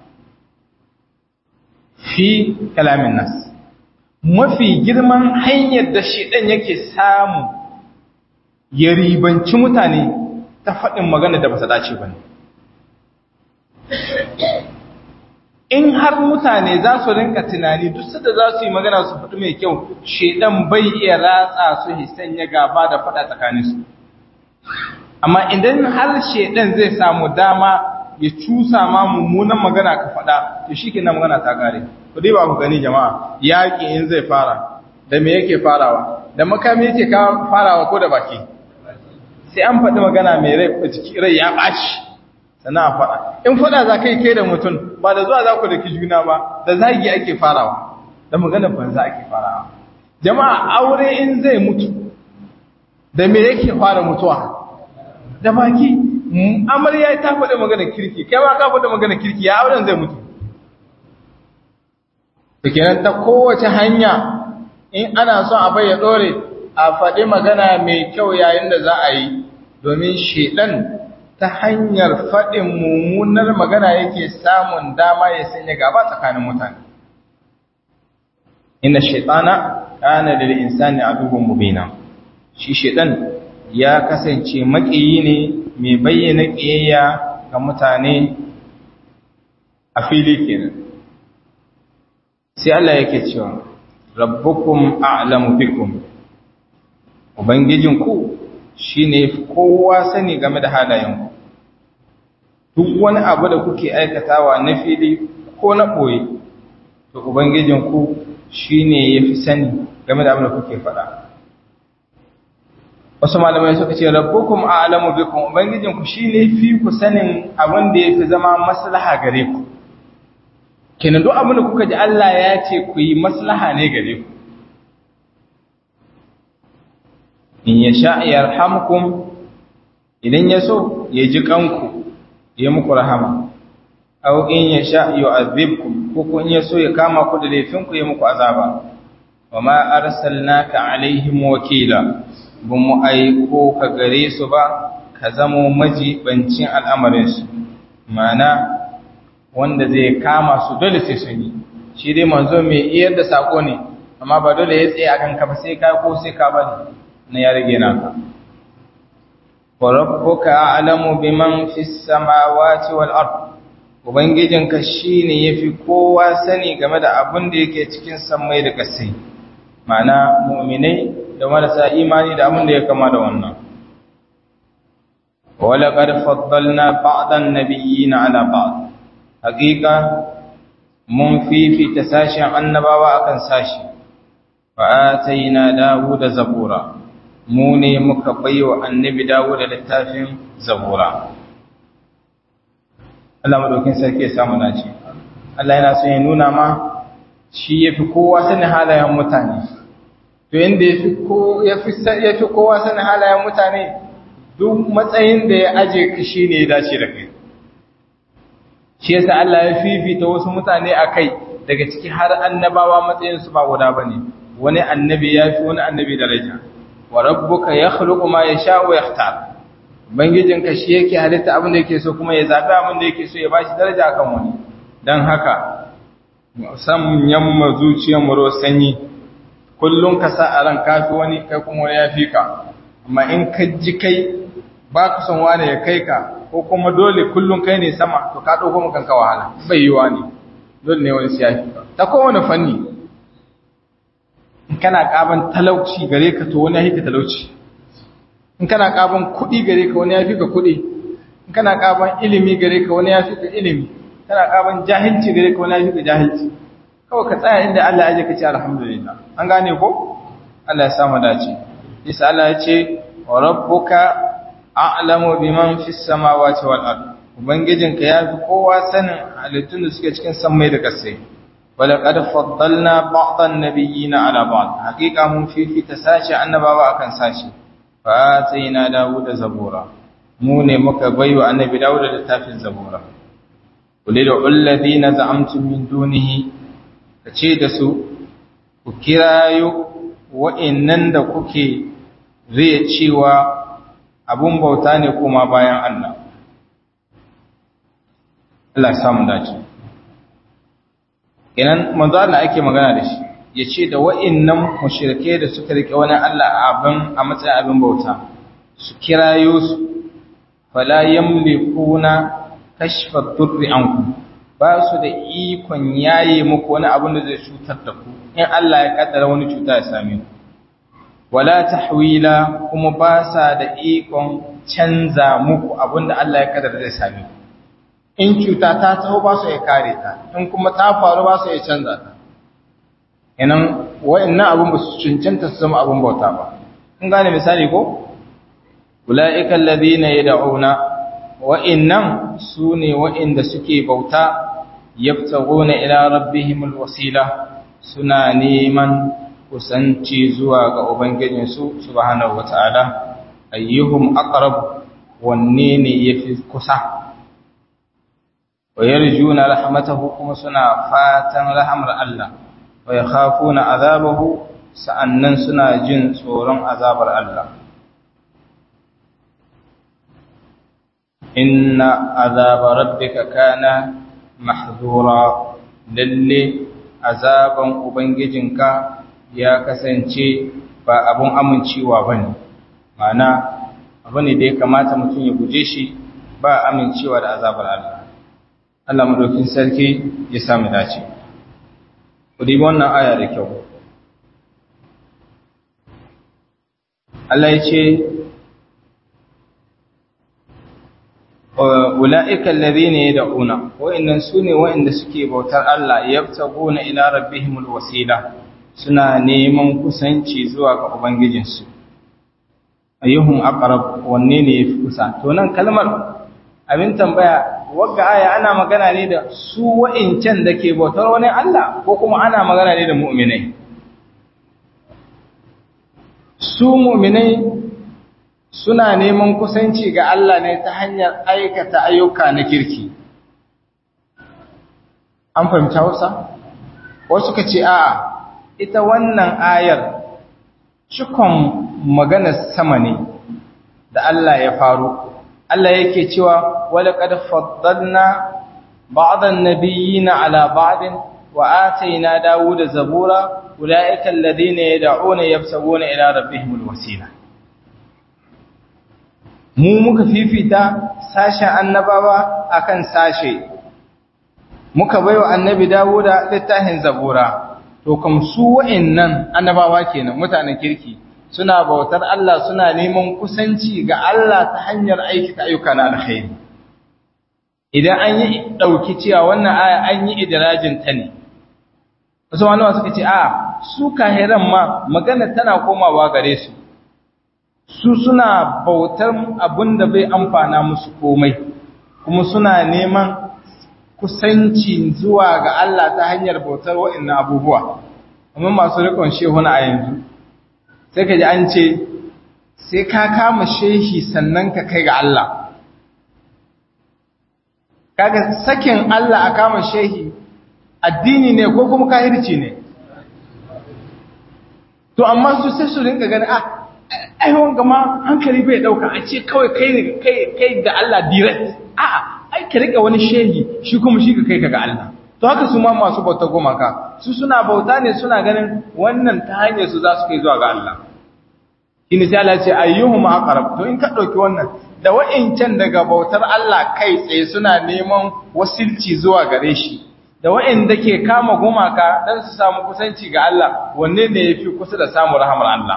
fi kalamin nas mafi girman hanyar da shaytan yake samu ya ribanci mutane ta faɗin magana da ba ta dace ba in har mutane za su rinka tunani duk sada za su yi magana su faɗi mai kyau shedan bai iya ratsa su hisan ya gaba da faɗa tsakaninsu amma idan har shedan zai samu dama ya cusa ma mummunan magana ka faɗa to shi kenan magana ta gare ku dai ba ku gani jama'a yaƙi in zai fara da me yake farawa da makami yake farawa ko da baki sai an faɗi magana mai rai ya ɓaci sannan a faɗa in faɗa za ka yi kai da mutum ba da zuwa za ku da juna ba da zagi ake farawa da magana banza ake farawa jama'a aure in zai mutu da me yake fara mutuwa da baki amarya ta faɗi magana kirki kai ma ka faɗi magana kirki ya auren zai mutu da kenan ta kowace hanya in ana son a bai ya ɗore a faɗi magana mai kyau yayin da za a yi domin shedan ta hanyar faɗin mummunar magana yake samun dama ya sanya gaba tsakanin mutane inna shaitana kana lil insani aduwwun mubina shi shedan ya kasance maƙiyi ne mai bayyana ƙiyayya ga mutane a fili kenan sai Allah yake cewa rabbukum a'lamu bikum Ubangijinku shi ne kowa sani game da halayenku, duk wani abu da kuke aikatawa na fili ko na ɓoye, to Ubangijinku shi ne ya fi sani game da abin da kuke faɗa. Wasu malamai suka ce, Rabbukum a alamu bikun Ubangijinku shi ne fi ku sanin abin da ya fi zama maslaha gare ku. Kenan duk abin da kuka ji Allah ya ce ku yi maslaha ne gare ku. in ya sha yarhamkum idan ya so ya ji kanku ya muku rahama aw in ya sha yu'adhibkum ko kun ya so ya kama ku da laifinku ya muku azaba wama arsalnaka alaihim wakila bamu aiko ka gare su ba ka zamo majibancin al'amarin su mana wanda zai kama su dole sai sun yi shi dai manzo mai iyar da sako ne amma ba dole ya tsaye akan ka ba sai ka ko sai ka bari na ya rage naka wa rabbuka a'lamu biman fis samawati wal ard ubangijinka shine yafi kowa sani game da abin da yake cikin samai da ƙasai ma'ana mu'minai da marasa imani da abin da ya kama da wannan wala qad faddalna ba'dan nabiyyin ala ba'd haqiqa mun fifita sashen annabawa akan sashi fa ataina dawuda zabura mu ne muka baiwa annabi dawo da littafin zabura Allah madaukin sarki ya samu naci Allah yana so ya nuna ma shi yafi kowa sanin halayen mutane to yanda yafi ko yafi yafi kowa sanin halayen mutane duk matsayin da ya aje ka shine ya dace da kai shi yasa Allah ya fifita wasu mutane akai daga ciki har annabawa matsayin su ba guda bane wani annabi yafi wani annabi daraja wa rabbuka yakhluqu ma yasha'u wa yakhtar bangijinka shi yake halitta abin da yake so kuma ya zabi abin da yake so ya bashi daraja akan wani dan haka san yamma zuciyar mu sanyi kullun ka sa a ran kafi wani kai kuma wani yafi ka amma in ka ji kai ba ka son wani ya kai ka ko kuma dole kullun kai ne sama to ka dauko mu kanka wahala bai yiwa ne dole ne wani siyafi ta kowane fanni in kana kaban talauci gare ka to wani ya fi ka talauci in kana kaban kuɗi gare ka wani ya fi ka kuɗi in kana kaban ilimi gare ka wani ya fi ka ilimi kana kaban jahilci gare ka wani ya fi ka jahilci kawai ka tsaya inda Allah ya je ka ce alhamdulillah an gane ko Allah ya samu dace isa Allah ya ce wa rabbuka a'lamu biman fis samawati wal ard ubangijinka ya fi kowa sanin halittun da suke cikin sammai da ƙasai wala qad faddalna ba'dhan nabiyyina ala ba'd haqiqa mun fifita sashi annabawa akan sashi fa atayna dawuda zabura mu ne muka baiwa annabi dawuda littafin zabura kulli da alladhina za'amtum min dunihi kace da su ku kirayo wa'annan da kuke zai cewa abun bauta ne kuma bayan Allah Allah samu dace idan manzo Allah ake magana da shi yace da wa'annan mushrike da suka rike wani Allah abin a matsayin abin bauta su kirayo su fala yamlikuna kashfa durri ankum ba su da ikon yaye muku wani abin da zai cutar da ku in Allah ya kaddara wani cuta ya same ku wala tahwila kuma ba sa da ikon canza muku abin da Allah ya kaddara zai same ku in cuta ta taho ba su ya kare ta in kuma ta faru ba su ya canza ta inan wa'annan abin ba su cancanta su zama abin bauta ba in gane misali ko ulaika alladhina yad'una wa'annan sune wa'inda suke bauta yabtaguna ila rabbihim alwasila suna neman kusanci zuwa ga ubangijinsu subhanahu wataala ayyuhum aqrab wanne ne yafi kusa wa yarjuna rahmatahu kuma suna fatan rahmar Allah wa yakhafuna azabahu sa'annan suna jin tsoron azabar Allah inna azaba rabbika kana mahzura lalle azaban ubangijinka ya kasance ba abun amincewa bane ma'ana abu ne da ya kamata mutum ya guje shi ba amincewa da azabar Allah Allah madaukin sarki ya samu dace ku dibi wannan aya da kyau Allah ya ce ula'ika alladhina yad'una wa'annan sune wa'anda suke bautar Allah yabtaguna ila rabbihimul wasila suna neman kusanci zuwa ga ubangijinsu ayyuhum aqrab wanne ne yafi kusa to nan kalmar abin tambaya wagga aya ana magana ne da su wa'incan da ke bautar wani Allah ko kuma ana magana ne da mu'minai su mu'minai suna neman kusanci ga Allah ne ta hanyar aikata ayyuka na kirki an fahimta Hausa wasu ka ce a ita wannan ayar cikon maganar sama ne da Allah ya faru Allah yake cewa wala qad faddalna ba'd an-nabiyina ala ba'd wa atayna dawuda zabura ulaika alladhina yad'una yabsaguna ila rabbihimul wasila mu muka fifita sashen annabawa akan sashe muka baiwa annabi dawuda littafin zabura to kam su wa'annan annabawa kenan mutanen kirki suna bautar Allah suna neman kusanci ga Allah ta hanyar aikata ayyuka na alkhairi idan an yi dauki cewa wannan aya an yi idrajin ta ne wasu wani suka ce a su kahiran ma magana tana komawa gare su su suna bautar abin da bai amfana musu komai kuma suna neman kusanci zuwa ga Allah ta hanyar bautar wa'annan abubuwa amma masu rikon shehuna a yanzu sai ka ji an ce sai ka kama shehi sannan ka kai ga Allah kaga sakin Allah a kama shehi addini ne ko kuma kahirci ne to amma su sai su rinka gani ah ai wanga ma hankali bai dauka a ce kawai kai ne kai kai da Allah direct a'a ai ka rika wani shehi shi kuma shi ka kai ka ga Allah to haka su ma masu bauta gumaka su suna bauta ne suna ganin wannan ta hanyar su za su kai zuwa ga Allah shine sai Allah ya ce ayyuhum aqrab to in ka dauki wannan da wa'incan daga bautar Allah kai tsaye suna neman wasilci zuwa gare shi da wa'inda ke kama gumaka dan su samu kusanci ga Allah wanne ne yafi kusa da samun rahmar Allah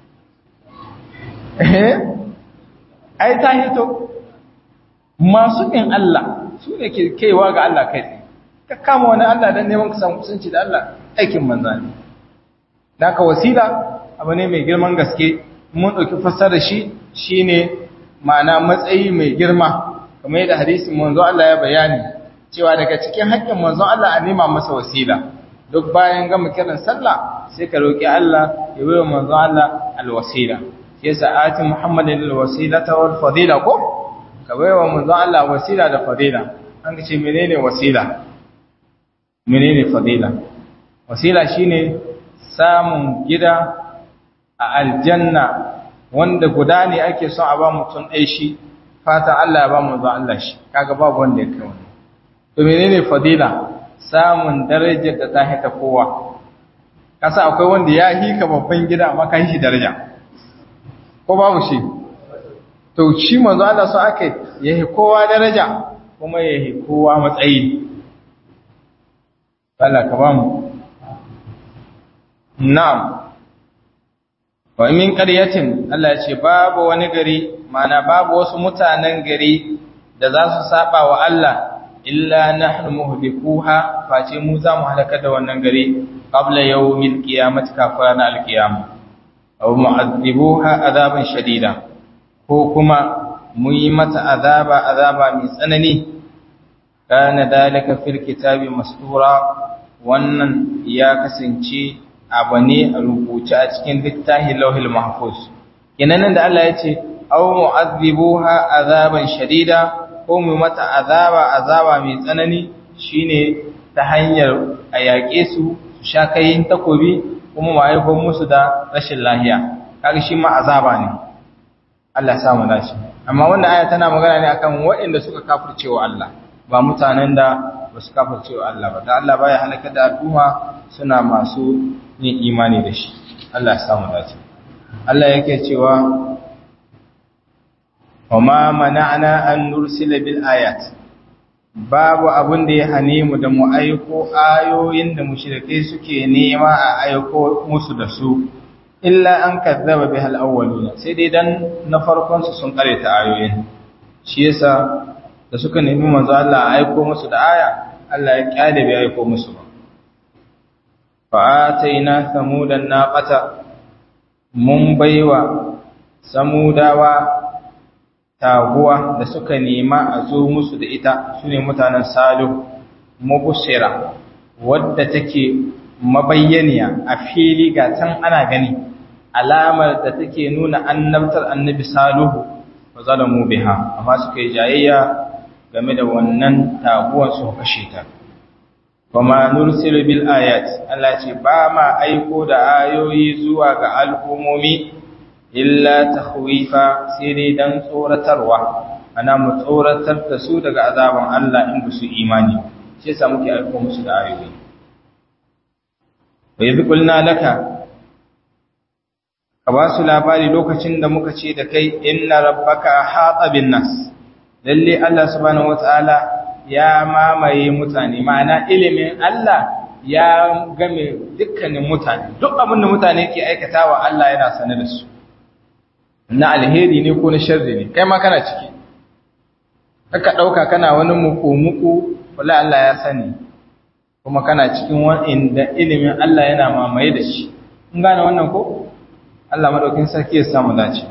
eh ai ta hito masu bin Allah su ne ke kaiwa ga Allah kai tsaye ka kama wani Allah dan neman ka samu kusanci da Allah aikin manzo ne naka wasila abu ne mai girman gaske mun dauki fassara shi shine ma'ana matsayi mai girma kamar yadda hadisin manzo Allah ya bayani cewa daga cikin haƙƙin manzo Allah a nema masa wasila duk bayan gama kiran sallah sai ka roki Allah ya bai manzo Allah alwasila sai sa'ati muhammadin alwasilata wal fadila ko ka bai wa manzo Allah wasila da fadila an ce menene wasila menene fadila wasila shine samun gida a aljanna wanda guda ne ake son a ba mutum ɗai shi fatan Allah ya ba mu zuwa Allah shi kaga babu wanda ya kai wani to menene fadila samun darajar da ta hita kowa kasa akwai wanda ya hika babban gida amma kan shi daraja ko babu shi to shi manzo Allah so ake yahi kowa daraja kuma yahi kowa matsayi Allah ka ba mu na'am wa min qaryatin Allah ya ce babu wani gari mana babu wasu mutanen gari da za su saba wa Allah illa nahnu muhlikuha face mu za mu halaka da wannan gari qabla yawmil qiyamati kafara alqiyama aw mu'adhibuha azaban shadida ko kuma mu yi mata azaba azaba mai tsanani kana dalika fil kitabi mastura wannan ya kasance abu ne a rubuce a cikin littafin lauhil mahfuz kenan da Allah ya ce aw mu'adhibuha azaban shadida ko mu mata azaba azaba mai tsanani shine ta hanyar a yaƙe su su sha kayin takobi kuma mu haifar musu da rashin lahiya kaga shi ma azaba ne Allah ya samu dace amma wannan aya tana magana ne akan waɗanda suka kafircewa Allah ba mutanen da ba su kafircewa Allah ba da Allah baya halaka da al'umma suna masu yin imani da shi Allah ya samu dace Allah yake cewa وما منعنا أن نرسل بالآيات babu abin da ya hane mu da mu aiko ayoyin da mushrikai suke nema a aiko musu da su illa an kazzaba bihal awwaluna sai dai dan na farkon su sun kare ta ayoyin shi yasa da suka nemi manzo Allah a aiko musu da aya Allah ya kyale bai aiko musu ba fa ataina samudan naqata mun baiwa samudawa taguwa da suka nema a zo musu da ita su ne mutanen salihu mubusira wadda take mabayyaniya a fili ga can ana gani alamar da take nuna annabtar annabi salihu wa zalamu biha amma suka yi jayayya game da wannan taguwan su kashe ta kuma nursilu bil ayat Allah ce ba ma aiko da ayoyi zuwa ga al'umomi illa takhwifa sai dai dan tsoratarwa ana mu tsoratar da su daga azaban Allah in ba su imani shi yasa muke aiko musu da ayoyi wa idh qulna laka ka ba su labari lokacin da muka ce da kai inna rabbaka ahata bin nas lalle Allah subhanahu wataala ya mamaye mutane ma'ana ilimin Allah ya game dukkanin mutane duk abin da mutane ke aikatawa Allah yana sane da su na alheri ne ko na sharri ne kai ma kana ciki kaka dauka kana wani muku muku wala Allah ya sani kuma kana cikin wanda ilimin Allah yana mamaye da shi kun gane wannan ko Allah madaukin sarki ya samu dace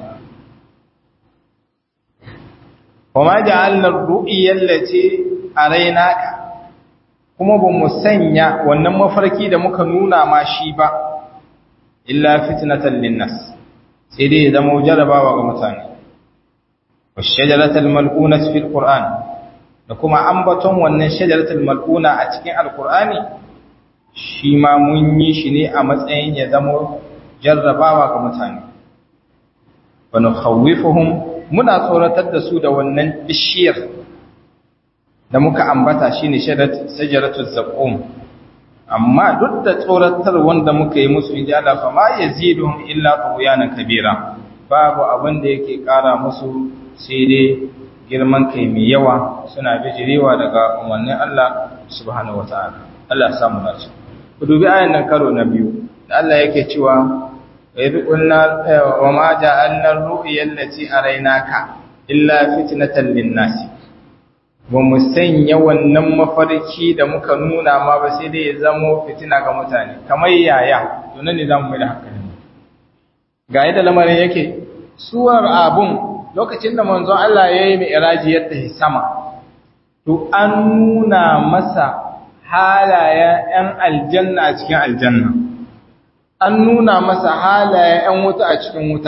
wama ja'alna ar-ru'ya allati araynaka kuma ba mu sanya wannan mafarki da muka nuna ma shi ba illa fitnatan linnas sai dai ya zama jarabawa ga mutane washajaratul mal'una fil qur'an da kuma ambaton wannan shajaratul mal'una a cikin alqur'ani shi ma mun yi shi ne a matsayin ya zama jarrabawa ga mutane wa nukhawifuhum muna tsoratar da su da wannan bishiyar da muka ambata shine shajaratul zaqum amma duk da tsoratar wanda muka yi musu inji Allah fa ma yazidun illa tughyanan kabira babu abin da yake kara musu sai dai girman kai mai yawa suna bijirewa daga umarnin Allah subhanahu wataala Allah ya samu dace ku dubi ayan nan karo na biyu da Allah yake cewa idh qulna wa ma ja'alna ar-ru'ya allati araynaka illa fitnatan lin-nas ba mu sanya wannan mafarki da muka nuna ma ba sai dai ya zamo fitina ga mutane kamar yaya to nan ne za mu mai da hankali ga yadda lamarin yake suwar abun lokacin da manzon Allah ya yi mi'raji ya tafi sama to an nuna masa halayen 'yan aljanna a cikin aljanna an nuna masa halayen 'yan wuta a cikin wuta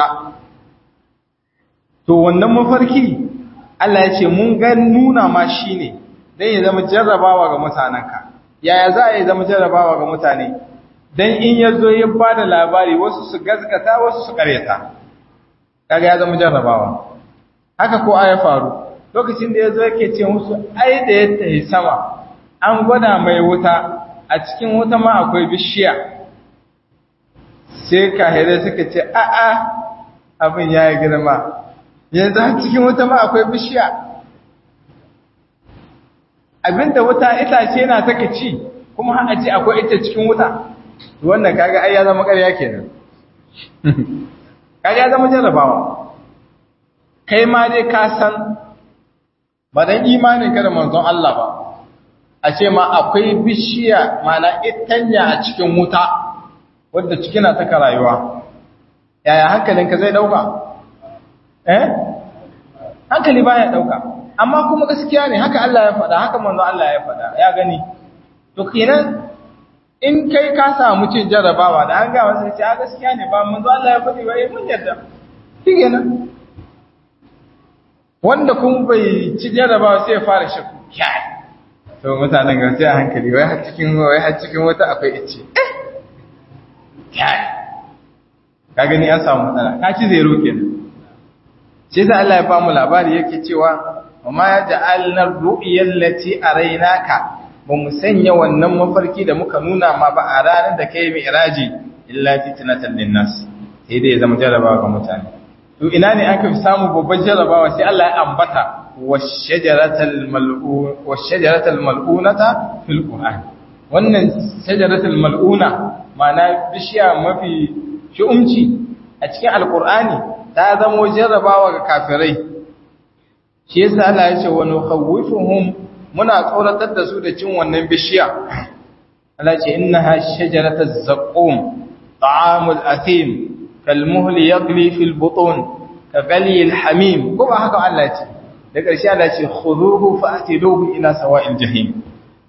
to wannan mafarki Allah ya ce mun ga nuna ma shi ne don ya zama jarrabawa ga mutanenka yaya za a yi zama jarrabawa ga mutane don in ya zo ya ba da labari wasu su gazgata wasu su karyata kaga ya zama jarrabawa haka ko ya faru lokacin da ya zo yake ce musu ai da ya tafi sama an gwada mai wuta a cikin wuta ma akwai bishiya sai kahire suka ce a'a abin ya yi girma yanzu a cikin wuta ma akwai bishiya abinda wuta itace na take ci kuma har a ce akwai ita cikin wuta wannan kaga ai ya zama ƙarya kenan kaga ya zama jarrabawa kai ma dai ka san ba dan imanin ka da manzon Allah ba a ce ma akwai bishiya mana itanya a cikin wuta wadda ciki na taka rayuwa yaya hankalinka zai dauka eh hankali baya dauka amma kuma gaskiya ne haka Allah ya faɗa haka manzo Allah ya faɗa ya gani to kenan in kai ka samu cin jarrabawa da an ga wasu ce a gaskiya ne ba manzo Allah ya faɗi ba eh mun yarda kenan wanda kun bai ci jarrabawa sai ya fara shakku kai to mutanen ga sai a hankali wai har cikin wai har cikin wata akwai ice kai ka gani an samu matsala ka ci zero kenan sai da Allah ya ba mu labari yake cewa amma ya ja'alna ru'yal lati araynaka ba mu sanya wannan mafarki da muka nuna ma ba a ranar da kai mi'raji illa fitnatan linnas sai dai ya zama jarabawa ga mutane to ina ne aka fi samu babban jarabawa sai Allah ya ambata washajaratal mal'un washajaratal mal'unata fil qur'an wannan shajaratul mal'una ma'ana bishiya mafi shi'umci a cikin alqur'ani ta zamo jarrabawa ga kafirai shi yasa Allah ya ce wa nukhawwifuhum muna tsoratar da su da cin wannan bishiya Allah ya ce innaha shajaratuz zaqum ta'amul athim kalmuhli yaghli fil butun kaghli al hamim ko ba haka Allah ya ce da ƙarshe Allah ya ce khuduhu fa'tiluhu ila sawa'il jahim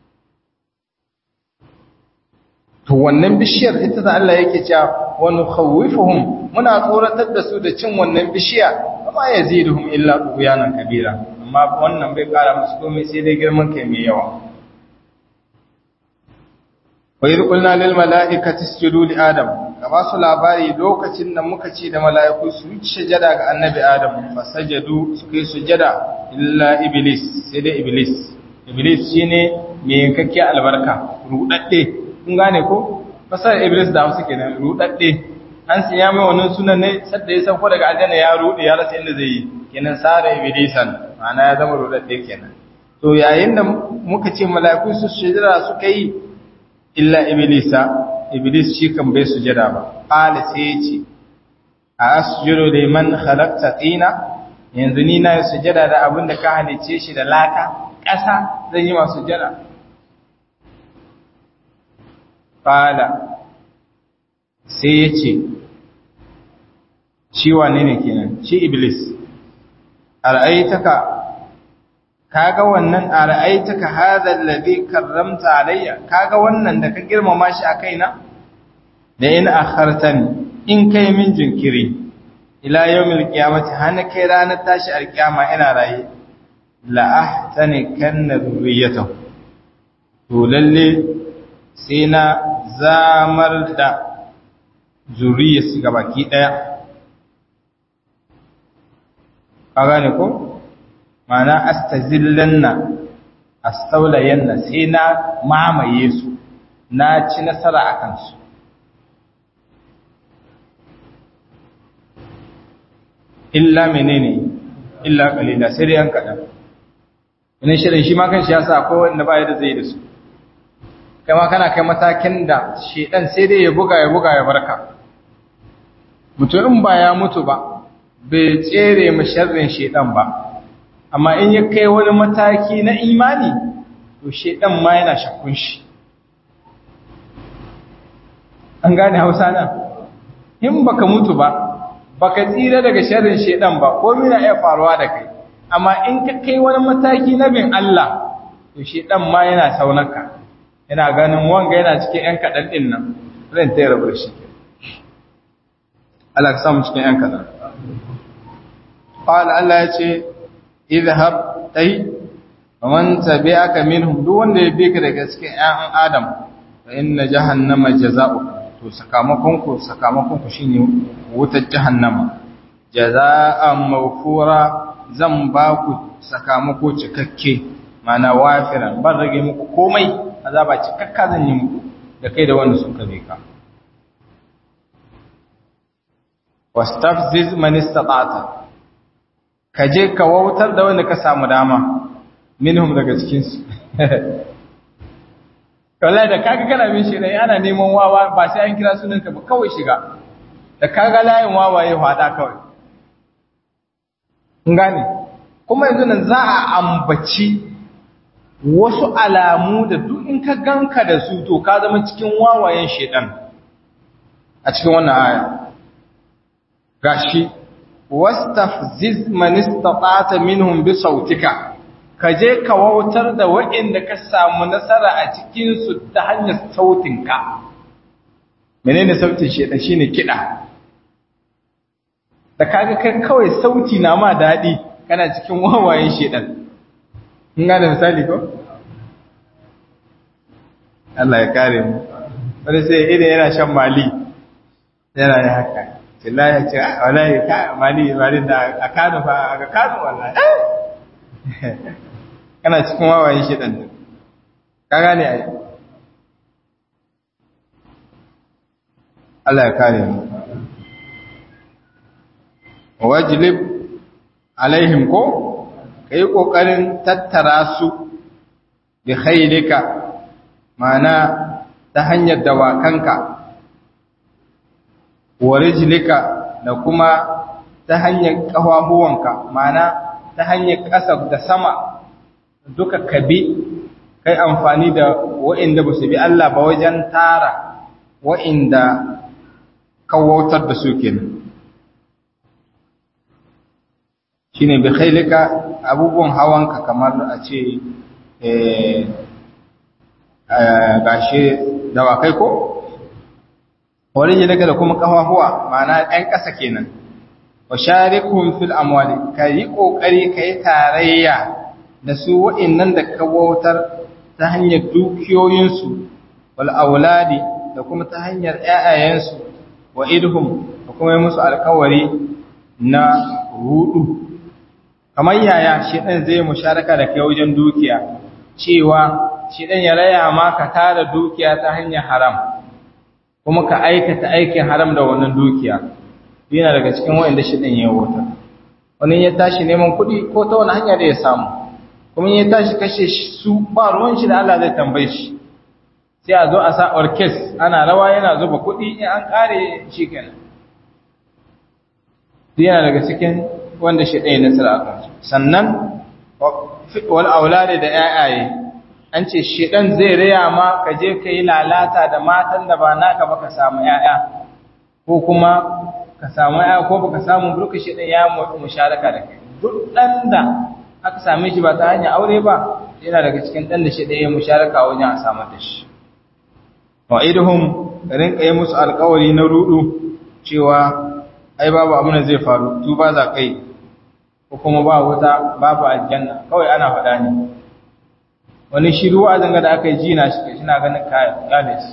to wannan bishiyar ita da Allah yake cewa wa nukhawwifuhum muna tsoratar da su da cin wannan bishiya amma yaziduhum illa tughyanan kabira amma wannan bai kara musu komai sai dai girman kai mai yawa wa idh qulna lil mala'ikati isjudu li adam ka ba su labari lokacin da muka ce da mala'iku su yi sujada ga annabi adam fa sajadu su kai sujada illa iblis sai dai iblis iblis shine mai yankakke albarka rudadde kun gane ko fasar iblis da hausa kenan rudadde an siya mai wannan sunan ne sadda ya sauko daga aljanna ya rude ya rasa inda zai yi kenan sara iblisan ma'ana ya zama rudadde kenan to yayin da muka ce mala'iku su sujada suka yi illa iblisa iblis shi kan bai sujada ba qala sai ya ce a asjudu liman khalaqta tina yanzu ni na sujada da abin da ka halice shi da laka ƙasa zan yi masu sujada qala sai ya ce shi wane ne kenan shi iblis ara'aitaka kaga wannan ara'aitaka hadha alladhi karramta alayya kaga wannan da ka girmama shi a kaina da in akhartani in kai min jinkiri ila yawmil qiyamati hana kai ranar tashi alqiyama ina raye la ahtani kanna dhurriyatahu to lalle sai na zamar da zuriyarsu gabaki daya ka gane ko ma'ana astazillanna astaulayanna sai na mamaye su na ci nasara a kansu illa menene illa kalila sai dai yan kaɗan wani shirin shi ma kan shi ya sa akwai wanda ba da zai da su kai ma kana kai matakin da shedan sai dai ya buga ya buga ya barka mutum in ba ya mutu ba bai tsere mu sharrin shedan ba amma in ya kai wani mataki na imani to shedan ma yana shakkun shi an gane hausa na in baka mutu ba baka tsira daga sharrin shedan ba komai na iya faruwa da kai amma in ka kai wani mataki na bin Allah to shedan ma yana saunaka yana ganin wanga yana cikin yan kadan din nan zan tayar da shi Allah ka samu cikin yan kadan qala Allah ya ce idhhab tai man tabi'aka minhum duk wanda ya bi ka daga cikin ƴan adam fa inna jahannama jazaa'u to sakamakon ku sakamakon ku shine wutar jahannama jazaa'an mawfura zan ba ku sakamako cikakke mana wafiran ban rage muku komai azaba cikakka zan yi muku da kai da wanda sun kabe ka wastafziz man istata'ta kaje ka wautar da wanda ka samu dama minhum daga cikin su wallahi da kaga kana bin shi ne ana neman wawa ba sai an kira sunanka ba kawai shiga da kaga layin wawaye hada kawai kun gane kuma yanzu nan za a ambaci wasu alamu da duk in ka ganka da su to ka zama cikin wawayen shedan a cikin wannan aya gashi wastafziz man istata'ta minhum bi sautika ka je ka wautar da waɗanda ka samu nasara a cikinsu ta hanyar sautinka menene sautin shedan shine kiɗa da kaga kai kawai sauti na ma daɗi kana cikin wawayen shedan in ga da misali ko Allah ya kare mu wani sai idan yana shan mali yana yi haka tillahi ya ce wallahi ka mali mali da a kano fa a kano wallahi kana cikin wawayen shedan din ka gane ai Allah ya kare mu wajlib alaihim ko kai kokarin tattara su bi khaylika mana ta hanyar dawakanka wa rijlika da kuma ta hanyar kafafuwanka mana ta hanyar ƙasa da sama duka kabi kai amfani da wa'inda ba su bi Allah ba wajen tara wa'inda kawautar da su kenan shine bi khailika abubuwan hawanka kamar a ce gashi dawakai ko wani daga da kuma kafafuwa ma'ana ɗan ƙasa kenan wa sharikum fil amwali kai kokari kai tarayya da su wa'innan da ka wautar ta hanyar dukiyoyinsu wal auladi da kuma ta hanyar ƴaƴayensu wa idhum da kuma yi musu alkawari na rudu kamar yaya shi ɗan zai musharaka da kai wajen dukiya cewa shi ɗan ya raya ma ka tara dukiya ta hanyar haram kuma ka aikata aikin haram da wannan dukiya yana daga cikin wa'inda shi ɗan ya wautar wani ya tashi neman kuɗi ko ta wani hanya da ya samu kuma ya tashi kashe su ba ruwan shi da Allah zai tambaye shi sai a zo a sa orkes ana rawa yana zuba kuɗi in an ƙare shi kenan yana daga cikin wanda shi ɗaya nasara a kansu sannan wal aulade da ƴaƴaye an ce shedan zai raya ma ka je ka yi lalata da matan da ba naka ba ka samu ƴaƴa ko kuma ka samu ƴaƴa ko baka samu duka shedan ya musharaka da kai duk ɗan da aka same shi ba ta hanyar aure ba yana daga cikin ɗan da shi ɗaya musharaka wajen a samar da shi wa idhum rinka yi musu alƙawari na rudu cewa ai babu abin da zai faru tu ba za kai ko kuma ba wuta babu aljanna kawai ana faɗa ne wani shiru a zanga da aka yi jina shi shi na ganin kayan galis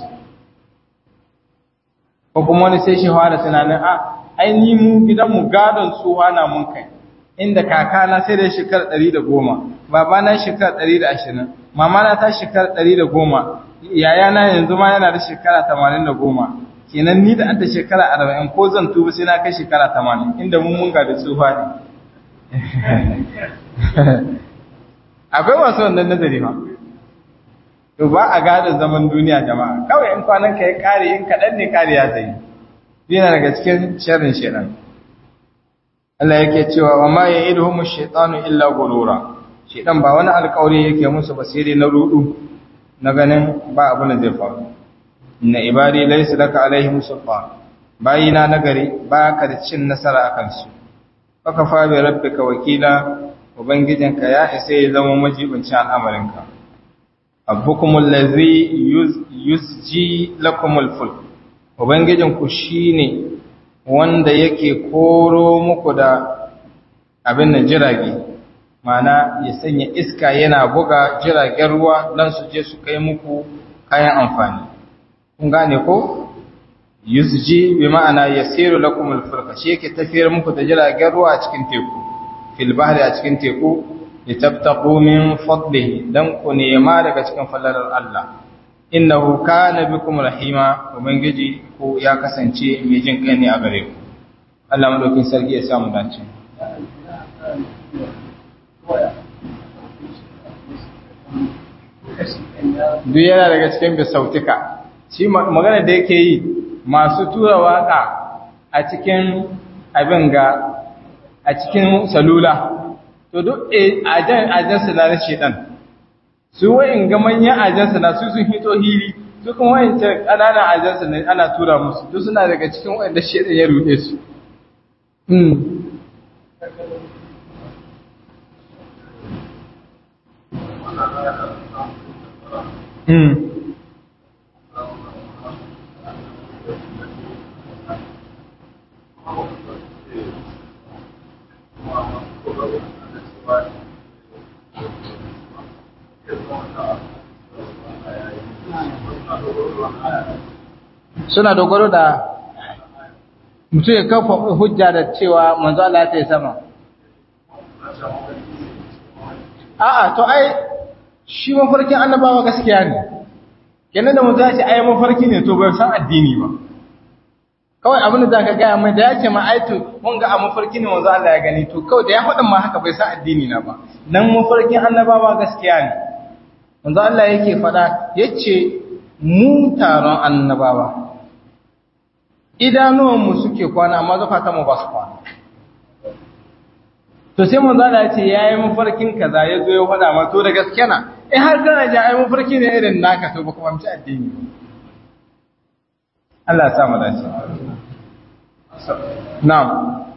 ko kuma wani sai shi fara tunanin a ai ni mu gidanmu gadon tsuwa na mun kai inda kakana sai da shekar ɗari da goma babana shekar ɗari da ashirin mamana ta shekar ɗari da goma yayana yanzu ma yana da shekara tamanin da goma kenan ni da an da shekara arba'in ko zan tuba sai na kai shekara tamanin inda mun munga da tsufa ne akwai masu wannan nazari ma to ba a gada zaman duniya jama'a kawai in kwanan ka ya kare in kaɗan ne kare ya tsaye yana daga cikin sharrin shirin Allah yake cewa wa ma ya'iduhum ash-shaytanu illa gurura shedan ba wani alƙawari yake musu ba sai dai na rudu na ganin ba abin da zai faru inna ibadi laysa laka alaihim sultan bayina nagari ba ka da cin nasara akan su faka fa bi rabbika wakila ubangijinka ya isa ya zama majibincin al'amarinka abbukumul ladzi yusji lakumul fulk ubangijinku shine wanda yake koro muku da abin da jirage mana ya sanya iska yana buga jiragen ruwa don su je su kai muku kayan amfani kun gane ko yusji bi ma'ana yasiru lakum al-fulka shi yake tafiyar muku da jiragen ruwa a cikin teku fil bahri a cikin teku litabtaqu min fadlihi dan ku nema daga cikin falalar Allah innahu kana bikum rahima ubangiji ku ya kasance mai jin kai ne a gare ku Allah madaukin sarki ya samu dace duk yana daga cikin bisautika shi magana da yake yi masu tura waka a cikin abin ga a cikin salula to duk ajan ajan na na shedan su wayin ga manyan ajansa na su sun hito hili su kuma wayin ta ƙananan ajansa ne ana tura musu duk suna daga cikin wanda shedan ya rude su Mm. suna dogaro da mutum ya kafa hujja da cewa manzo Allah ya sama a'a to ai shi mafarkin annabawa gaskiya ne kenan da manzo ya ce ai mafarki ne to bai san addini ba kawai abin da zaka ga mai da ya ce ma ai to mun ga a mafarki ne manzo Allah ya gani to kawai da ya faɗin ma haka bai san addini na ba nan mafarkin annabawa gaskiya ne manzo Allah yake faɗa yace mu taron annabawa idanuwanmu suke kwana amma zukatanmu ba su kwana to sai mun zana ya ce ya yi mafarkin kaza ya zo ya faɗa ma to da gaske na in har kana ji ai mafarki ne irin naka to ba kuma mace addini Allah ya sa mu dace na'am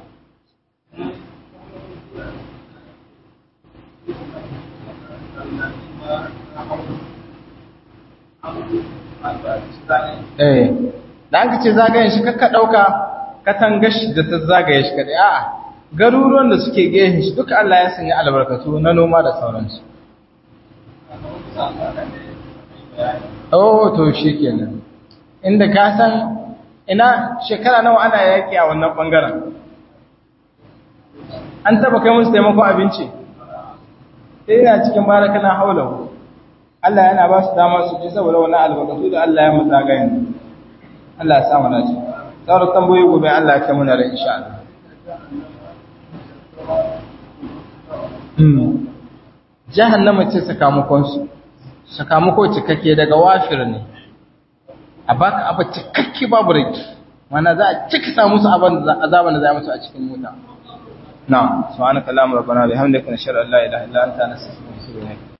eh da aka ce zagayen shi kakka ɗauka katangar shi da ta zagaye shi kaɗai a'a garuruwan da suke gehen shi duka Allah ya sanya albarkatu na noma da sauransu oh to shi kenan inda ka san ina shekara nawa ana yaƙi a wannan ɓangaren an taba kai musu taimakon abinci sai yana cikin barakana haulahu Allah yana ba su dama su ji saboda wani albarkatu da Allah ya mutsa gayin Allah ya sa mana ci sauran tambayoyi gobe Allah ya kai muna da insha Allah jahannama ce sakamakon su sakamako cikakke daga wafir ne a baka abu cikakke babu rage mana za a cika sa musu azaban da za a musu a cikin wuta na subhanaka allahumma rabbana bihamdika nashhadu an la ilaha illa anta nastaghfiruka wa natubu ilayk